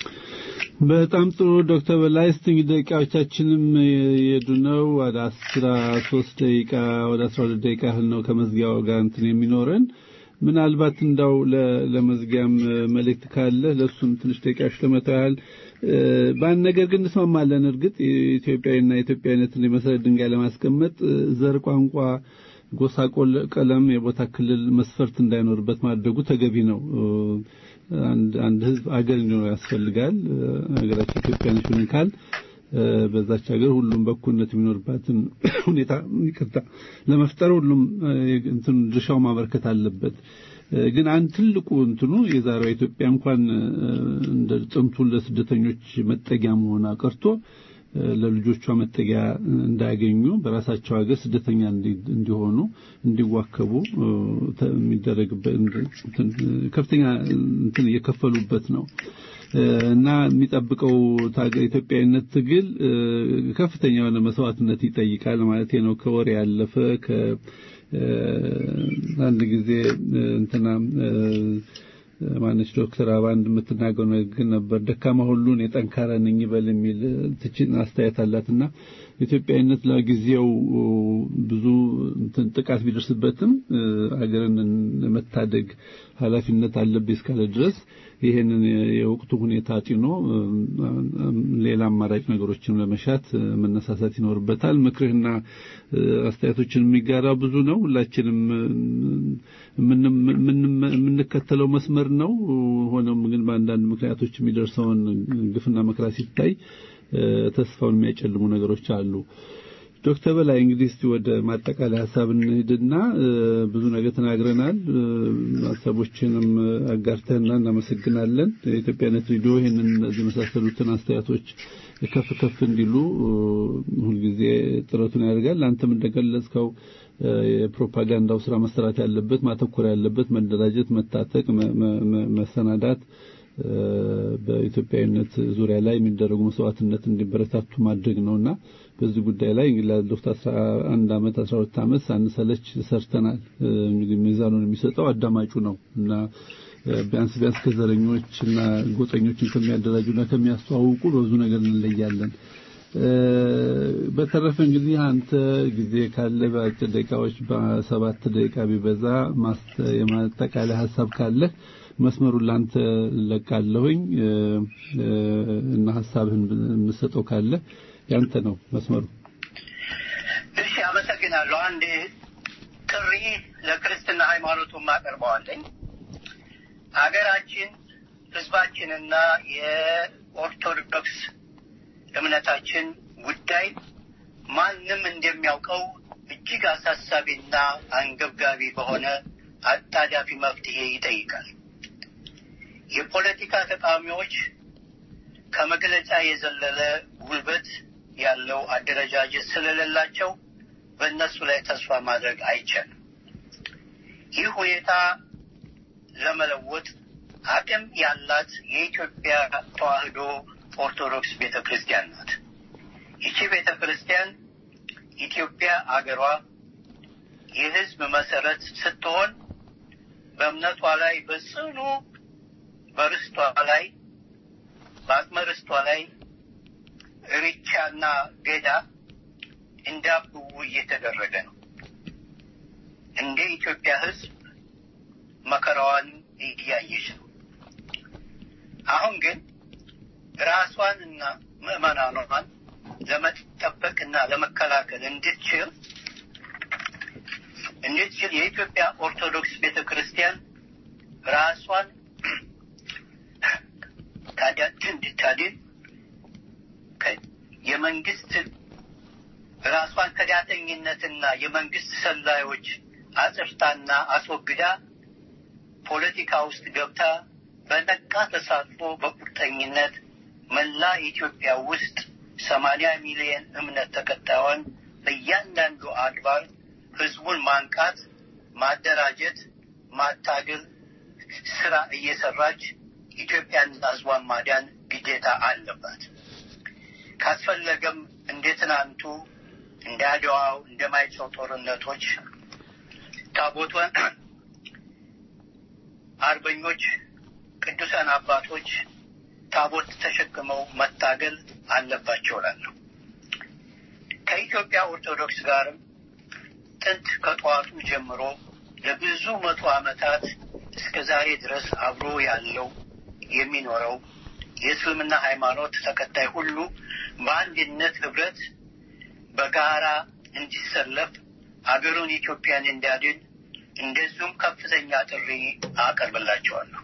በጣም ጥሩ ዶክተር በላይ እስቲ እንግዲህ ደቂቃዎቻችንም የሄዱ ነው። ወደ አስራ ሶስት ደቂቃ ወደ አስራ ሁለት ደቂቃ ያህል ነው ከመዝጊያው ጋር እንትን የሚኖረን ምናልባት እንዳው ለመዝጊያም መልእክት ካለ ለእሱም ትንሽ ደቂቃዎች ለመተው ያህል በአንድ ነገር ግን እንስማማለን። እርግጥ ኢትዮጵያዊና ኢትዮጵያዊነትን የመሰረት ድንጋይ ለማስቀመጥ ዘር፣ ቋንቋ፣ ጎሳ፣ ቀለም፣ የቦታ ክልል መስፈርት እንዳይኖርበት ማድረጉ ተገቢ ነው። አንድ ህዝብ አገር እንዲኖር ያስፈልጋል። ሀገራችን ኢትዮጵያ ነች ብለን ካል በዛች ሀገር ሁሉም በእኩልነት የሚኖርባትን ሁኔታ ይቅርታ ለመፍጠር ሁሉም እንትን ድርሻው ማበርከት አለበት። ግን አንድ ትልቁ እንትኑ የዛሬዋ ኢትዮጵያ እንኳን እንደ ጥንቱ ለስደተኞች መጠጊያ መሆኗ ቀርቶ ለልጆቿ መጠጊያ እንዳያገኙ በራሳቸው ሀገር ስደተኛ እንዲሆኑ እንዲዋከቡ የሚደረግበት ከፍተኛ እንትን እየከፈሉበት ነው እና የሚጠብቀው ኢትዮጵያዊነት ትግል ከፍተኛ የሆነ መስዋዕትነት ይጠይቃል ማለት ነው። ከወሬ ያለፈ አንድ ጊዜ እንትና ማነች ዶክተር አባ አንድ የምትናገረው ንግግር ነበር። ደካማ ሁሉን የጠንካራ ነኝ ይበል የሚል ትችን አስተያየት አላትና ኢትዮጵያዊነት ለጊዜው ብዙ እንትን ጥቃት ቢደርስበትም ሀገርን መታደግ ኃላፊነት አለብኝ እስካለ ድረስ ይሄንን የወቅቱ ሁኔታ ጭኖ ሌላ አማራጭ ነገሮችን ለመሻት መነሳሳት ይኖርበታል። ምክርህና አስተያየቶችን የሚጋራ ብዙ ነው። ሁላችንም የምንከተለው መስመር ነው። ሆኖም ግን በአንዳንድ ምክንያቶች የሚደርሰውን ግፍና መከራ ሲታይ ተስፋውን የሚያጨልሙ ነገሮች አሉ። ዶክተር በላይ እንግዲህ እስቲ ወደ ማጠቃለያ ሀሳብ እንሂድና ብዙ ነገር ተናግረናል። ሀሳቦችንም አጋርተህና እናመሰግናለን። የኢትዮጵያነት ሬዲዮ ይህንን እነዚህ የመሳሰሉትን አስተያየቶች ከፍ ከፍ እንዲሉ ሁልጊዜ ጥረቱን ያደርጋል። አንተም እንደገለጽከው የፕሮፓጋንዳው ስራ መሰራት ያለበት ማተኮር ያለበት መደራጀት፣ መታጠቅ፣ መሰናዳት በኢትዮጵያዊነት ዙሪያ ላይ የሚደረጉ መስዋዕትነት እንዲበረታቱ ማድረግ ነውና በዚህ ጉዳይ ላይ እንግዲህ ላለፉት 11 ዓመት 12 ዓመት ሳንሰለች ሰርተናል። እንግዲህ ሚዛኑን የሚሰጠው አዳማጩ ነው እና ቢያንስ ቢያንስ ከዘረኞች እና ጎጠኞችን ከሚያደራጁና ከሚያስተዋውቁ በብዙ ነገር እንለያለን። በተረፈ እንግዲህ አንተ ጊዜ ካለ በአጭር ደቂቃዎች በሰባት ደቂቃ ቢበዛ የማጠቃለያ ሀሳብ ካለ መስመሩን ላንተ ለቃለሁኝ እና ሀሳብህን የምሰጠው ካለ ያንተ ነው መስመሩ። እሺ፣ አመሰግናለሁ። አንድ ጥሪ ለክርስትና ሃይማኖቱ ማቀርበዋለኝ። ሀገራችን ህዝባችንና የኦርቶዶክስ እምነታችን ጉዳይ ማንም እንደሚያውቀው እጅግ አሳሳቢና አንገብጋቢ በሆነ አጣዳፊ መፍትሄ ይጠይቃል። የፖለቲካ ተቃዋሚዎች ከመግለጫ የዘለለ ጉልበት ያለው አደረጃጀት ስለሌላቸው በእነሱ ላይ ተስፋ ማድረግ አይቻልም። ይህ ሁኔታ ለመለወጥ አቅም ያላት የኢትዮጵያ ተዋሕዶ ኦርቶዶክስ ቤተ ክርስቲያን ናት። ይቺ ቤተ ክርስቲያን ኢትዮጵያ አገሯ የሕዝብ መሰረት ስትሆን በእምነቷ ላይ በጽኑ በርስቷ ላይ በአቅመ ርስቷ ላይ ርቻና ገዳ እንዳብቡ እየተደረገ ነው። እንደ ኢትዮጵያ ሕዝብ መከራዋን እያየች ነው። አሁን ግን ራሷንና ምዕመናኗን ለመጠበቅና ለመከላከል እንድትችል እንድትችል የኢትዮጵያ ኦርቶዶክስ ቤተ ክርስቲያን ራሷን እንድታድን የመንግስት ራሷን ከዳተኝነትና የመንግስት ሰላዮች አጽፍታና አስወግዳ ፖለቲካ ውስጥ ገብታ በነቃ ተሳትፎ በቁርጠኝነት መላ ኢትዮጵያ ውስጥ ሰማንያ ሚሊዮን እምነት ተከታዩን በእያንዳንዱ አድባር ህዝቡን ማንቃት፣ ማደራጀት፣ ማታገል ስራ እየሰራች ኢትዮጵያን ህዝቧን ማዳን ግዴታ አለባት። ካስፈለገም እንደ ትናንቱ እንደ አድዋው እንደ ማይጨው ጦርነቶች ታቦቷን አርበኞች ቅዱሳን አባቶች ታቦት ተሸክመው መታገል አለባቸው እላለሁ። ከኢትዮጵያ ኦርቶዶክስ ጋርም ጥንት ከጠዋቱ ጀምሮ ለብዙ መቶ ዓመታት እስከ ዛሬ ድረስ አብሮ ያለው የሚኖረው የእስልምና ሃይማኖት ተከታይ ሁሉ በአንድነት ህብረት በጋራ እንዲሰለፍ አገሩን ኢትዮጵያን እንዲያድን እንደዚሁም ከፍተኛ ጥሪ አቀርብላቸዋለሁ።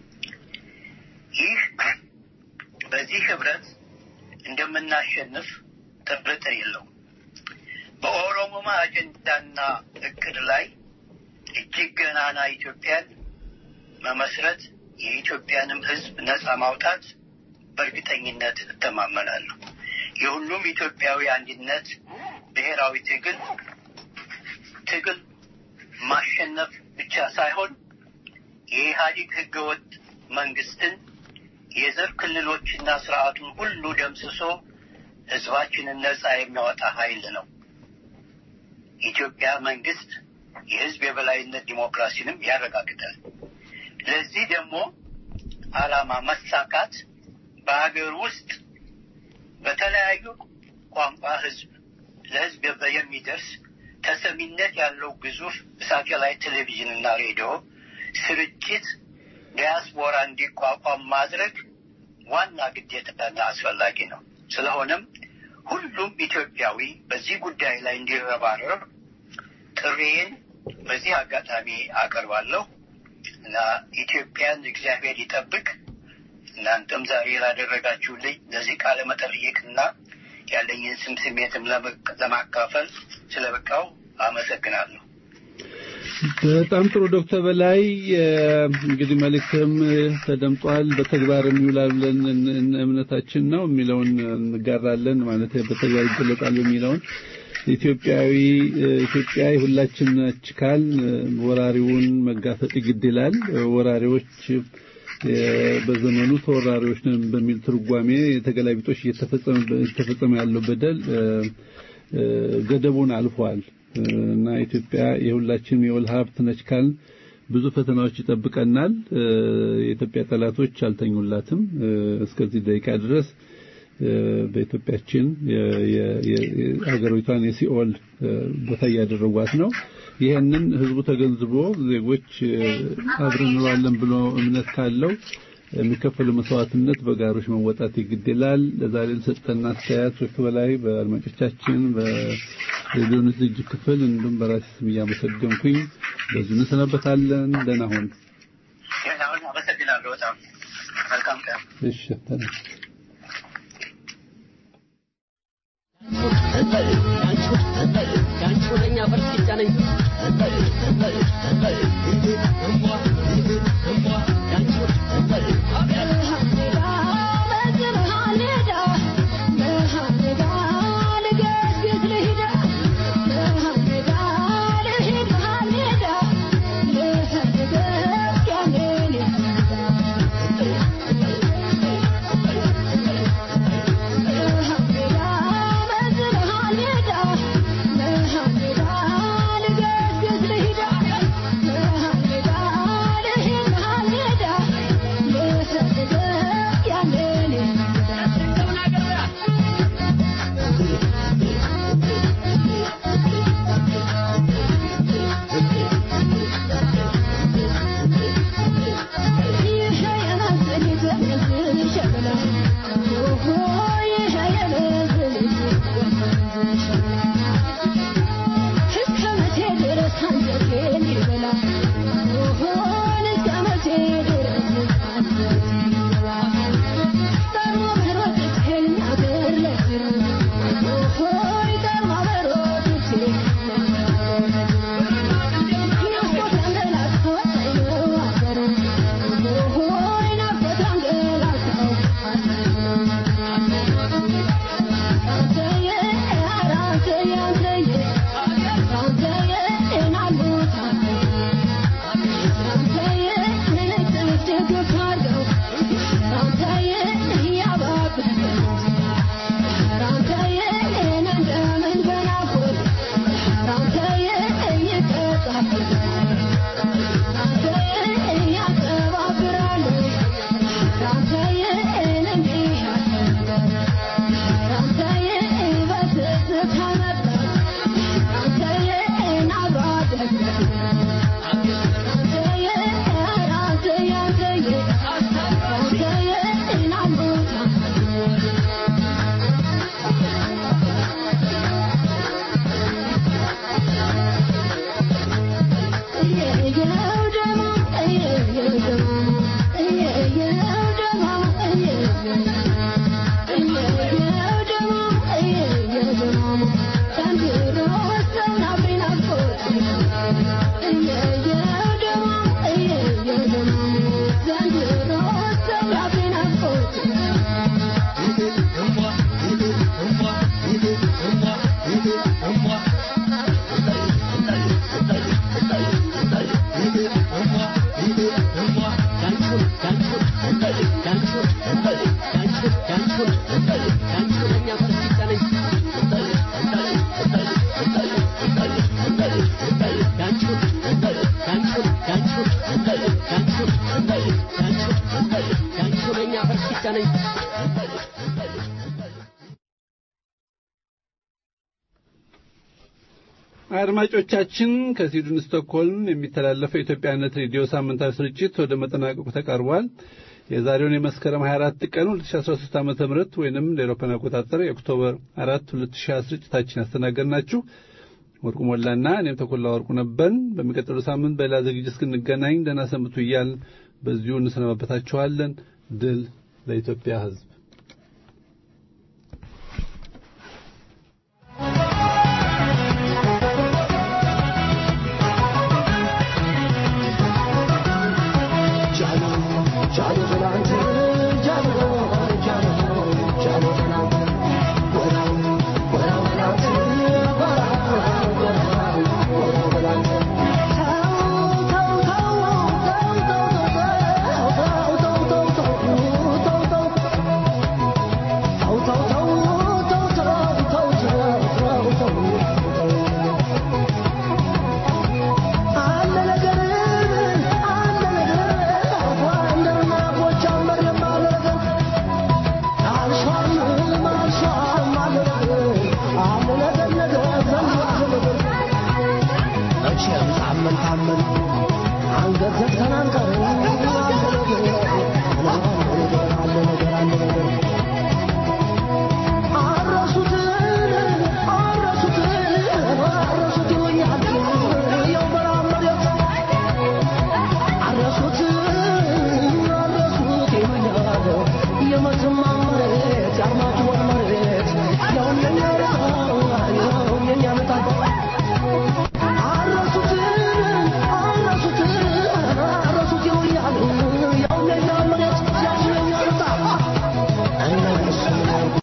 ይህ በዚህ ህብረት እንደምናሸንፍ ጥርጥር የለውም። በኦሮሞማ አጀንዳና እቅድ ላይ እጅግ ገናና ኢትዮጵያን መመስረት የኢትዮጵያንም ህዝብ ነጻ ማውጣት በእርግጠኝነት እተማመናለሁ። የሁሉም ኢትዮጵያዊ አንድነት ብሔራዊ ትግል ትግል ማሸነፍ ብቻ ሳይሆን የኢህአዴግ ህገወጥ መንግስትን የዘር ክልሎችና ስርዓቱን ሁሉ ደምስሶ ህዝባችንን ነጻ የሚያወጣ ኃይል ነው። ኢትዮጵያ መንግስት የህዝብ የበላይነት ዲሞክራሲንም ያረጋግጣል። ለዚህ ደግሞ ዓላማ መሳካት በሀገር ውስጥ በተለያዩ ቋንቋ ህዝብ ለህዝብ የሚደርስ ተሰሚነት ያለው ግዙፍ ሳቴላይት ቴሌቪዥንና ሬዲዮ ስርጭት ዲያስፖራ እንዲቋቋም ማድረግ ዋና ግዴታና አስፈላጊ ነው። ስለሆነም ሁሉም ኢትዮጵያዊ በዚህ ጉዳይ ላይ እንዲረባረብ ጥሪዬን በዚህ አጋጣሚ አቀርባለሁ እና ኢትዮጵያን እግዚአብሔር ይጠብቅ። እናንተም ዛሬ ላደረጋችሁልኝ ለዚህ ቃለ መጠይቅና ያለኝን ስም ስሜትም ለማካፈል ስለበቃው አመሰግናለሁ። በጣም ጥሩ ዶክተር በላይ እንግዲህ መልእክትም ተደምጧል። በተግባር የሚውላል ብለን እምነታችን ነው የሚለውን እንጋራለን ማለት በተግባር ይገለጣል የሚለውን ኢትዮጵያዊ ኢትዮጵያ የሁላችን ነች ካል ወራሪውን መጋፈጥ ግድ ይላል። ወራሪዎች በዘመኑ ተወራሪዎች ነን በሚል ትርጓሜ የተገላቢጦሽ እየተፈጸመ ያለው በደል ገደቡን አልፏል እና ኢትዮጵያ የሁላችንም የወል ሀብት ነች ካል ብዙ ፈተናዎች ይጠብቀናል። የኢትዮጵያ ጠላቶች አልተኙላትም። እስከዚህ ደቂቃ ድረስ በኢትዮጵያችን የሀገሪቷን የሲኦል ቦታ እያደረጓት ነው። ይህንን ህዝቡ ተገንዝቦ ዜጎች አብረን እንኖራለን ብሎ እምነት ካለው የሚከፈሉ መስዋዕትነት በጋሮች መወጣት ይግድ ይላል። ለዛሬ ለሰጠን አስተያየት ወክ በላይ በአድማጮቻችን በሬዲዮ ዝግጅት ክፍል እንዲሁም በራሴ ስም እያመሰገንኩኝ በዚሁ እንሰናበታለን። ደህና ሁን። አመሰግናለሁ። በጣም መልካም ቀን። እሺ አድማጮቻችን ከስዊድን ስቶክሆልም የሚተላለፈው የኢትዮጵያነት ሬዲዮ ሳምንታዊ ስርጭት ወደ መጠናቀቁ ተቃርቧል። የዛሬውን የመስከረም 24 ቀን 2013 ዓ.ም ወይንም ለአውሮፓውያን አቆጣጠር የኦክቶበር 4 2020 ስርጭታችን ያስተናገድናችሁ ወርቁ ሞላና እኔም ተኮላ ወርቁ ነበርን። በሚቀጥለው ሳምንት በሌላ ዝግጅት እስክንገናኝ ደህና ሰንብቱ እያል በዚሁ እንሰናበታችኋለን። ድል ለኢትዮጵያ ሕዝብ። መቼም ታመን ታመን አንገት ዘግተን አንቀርም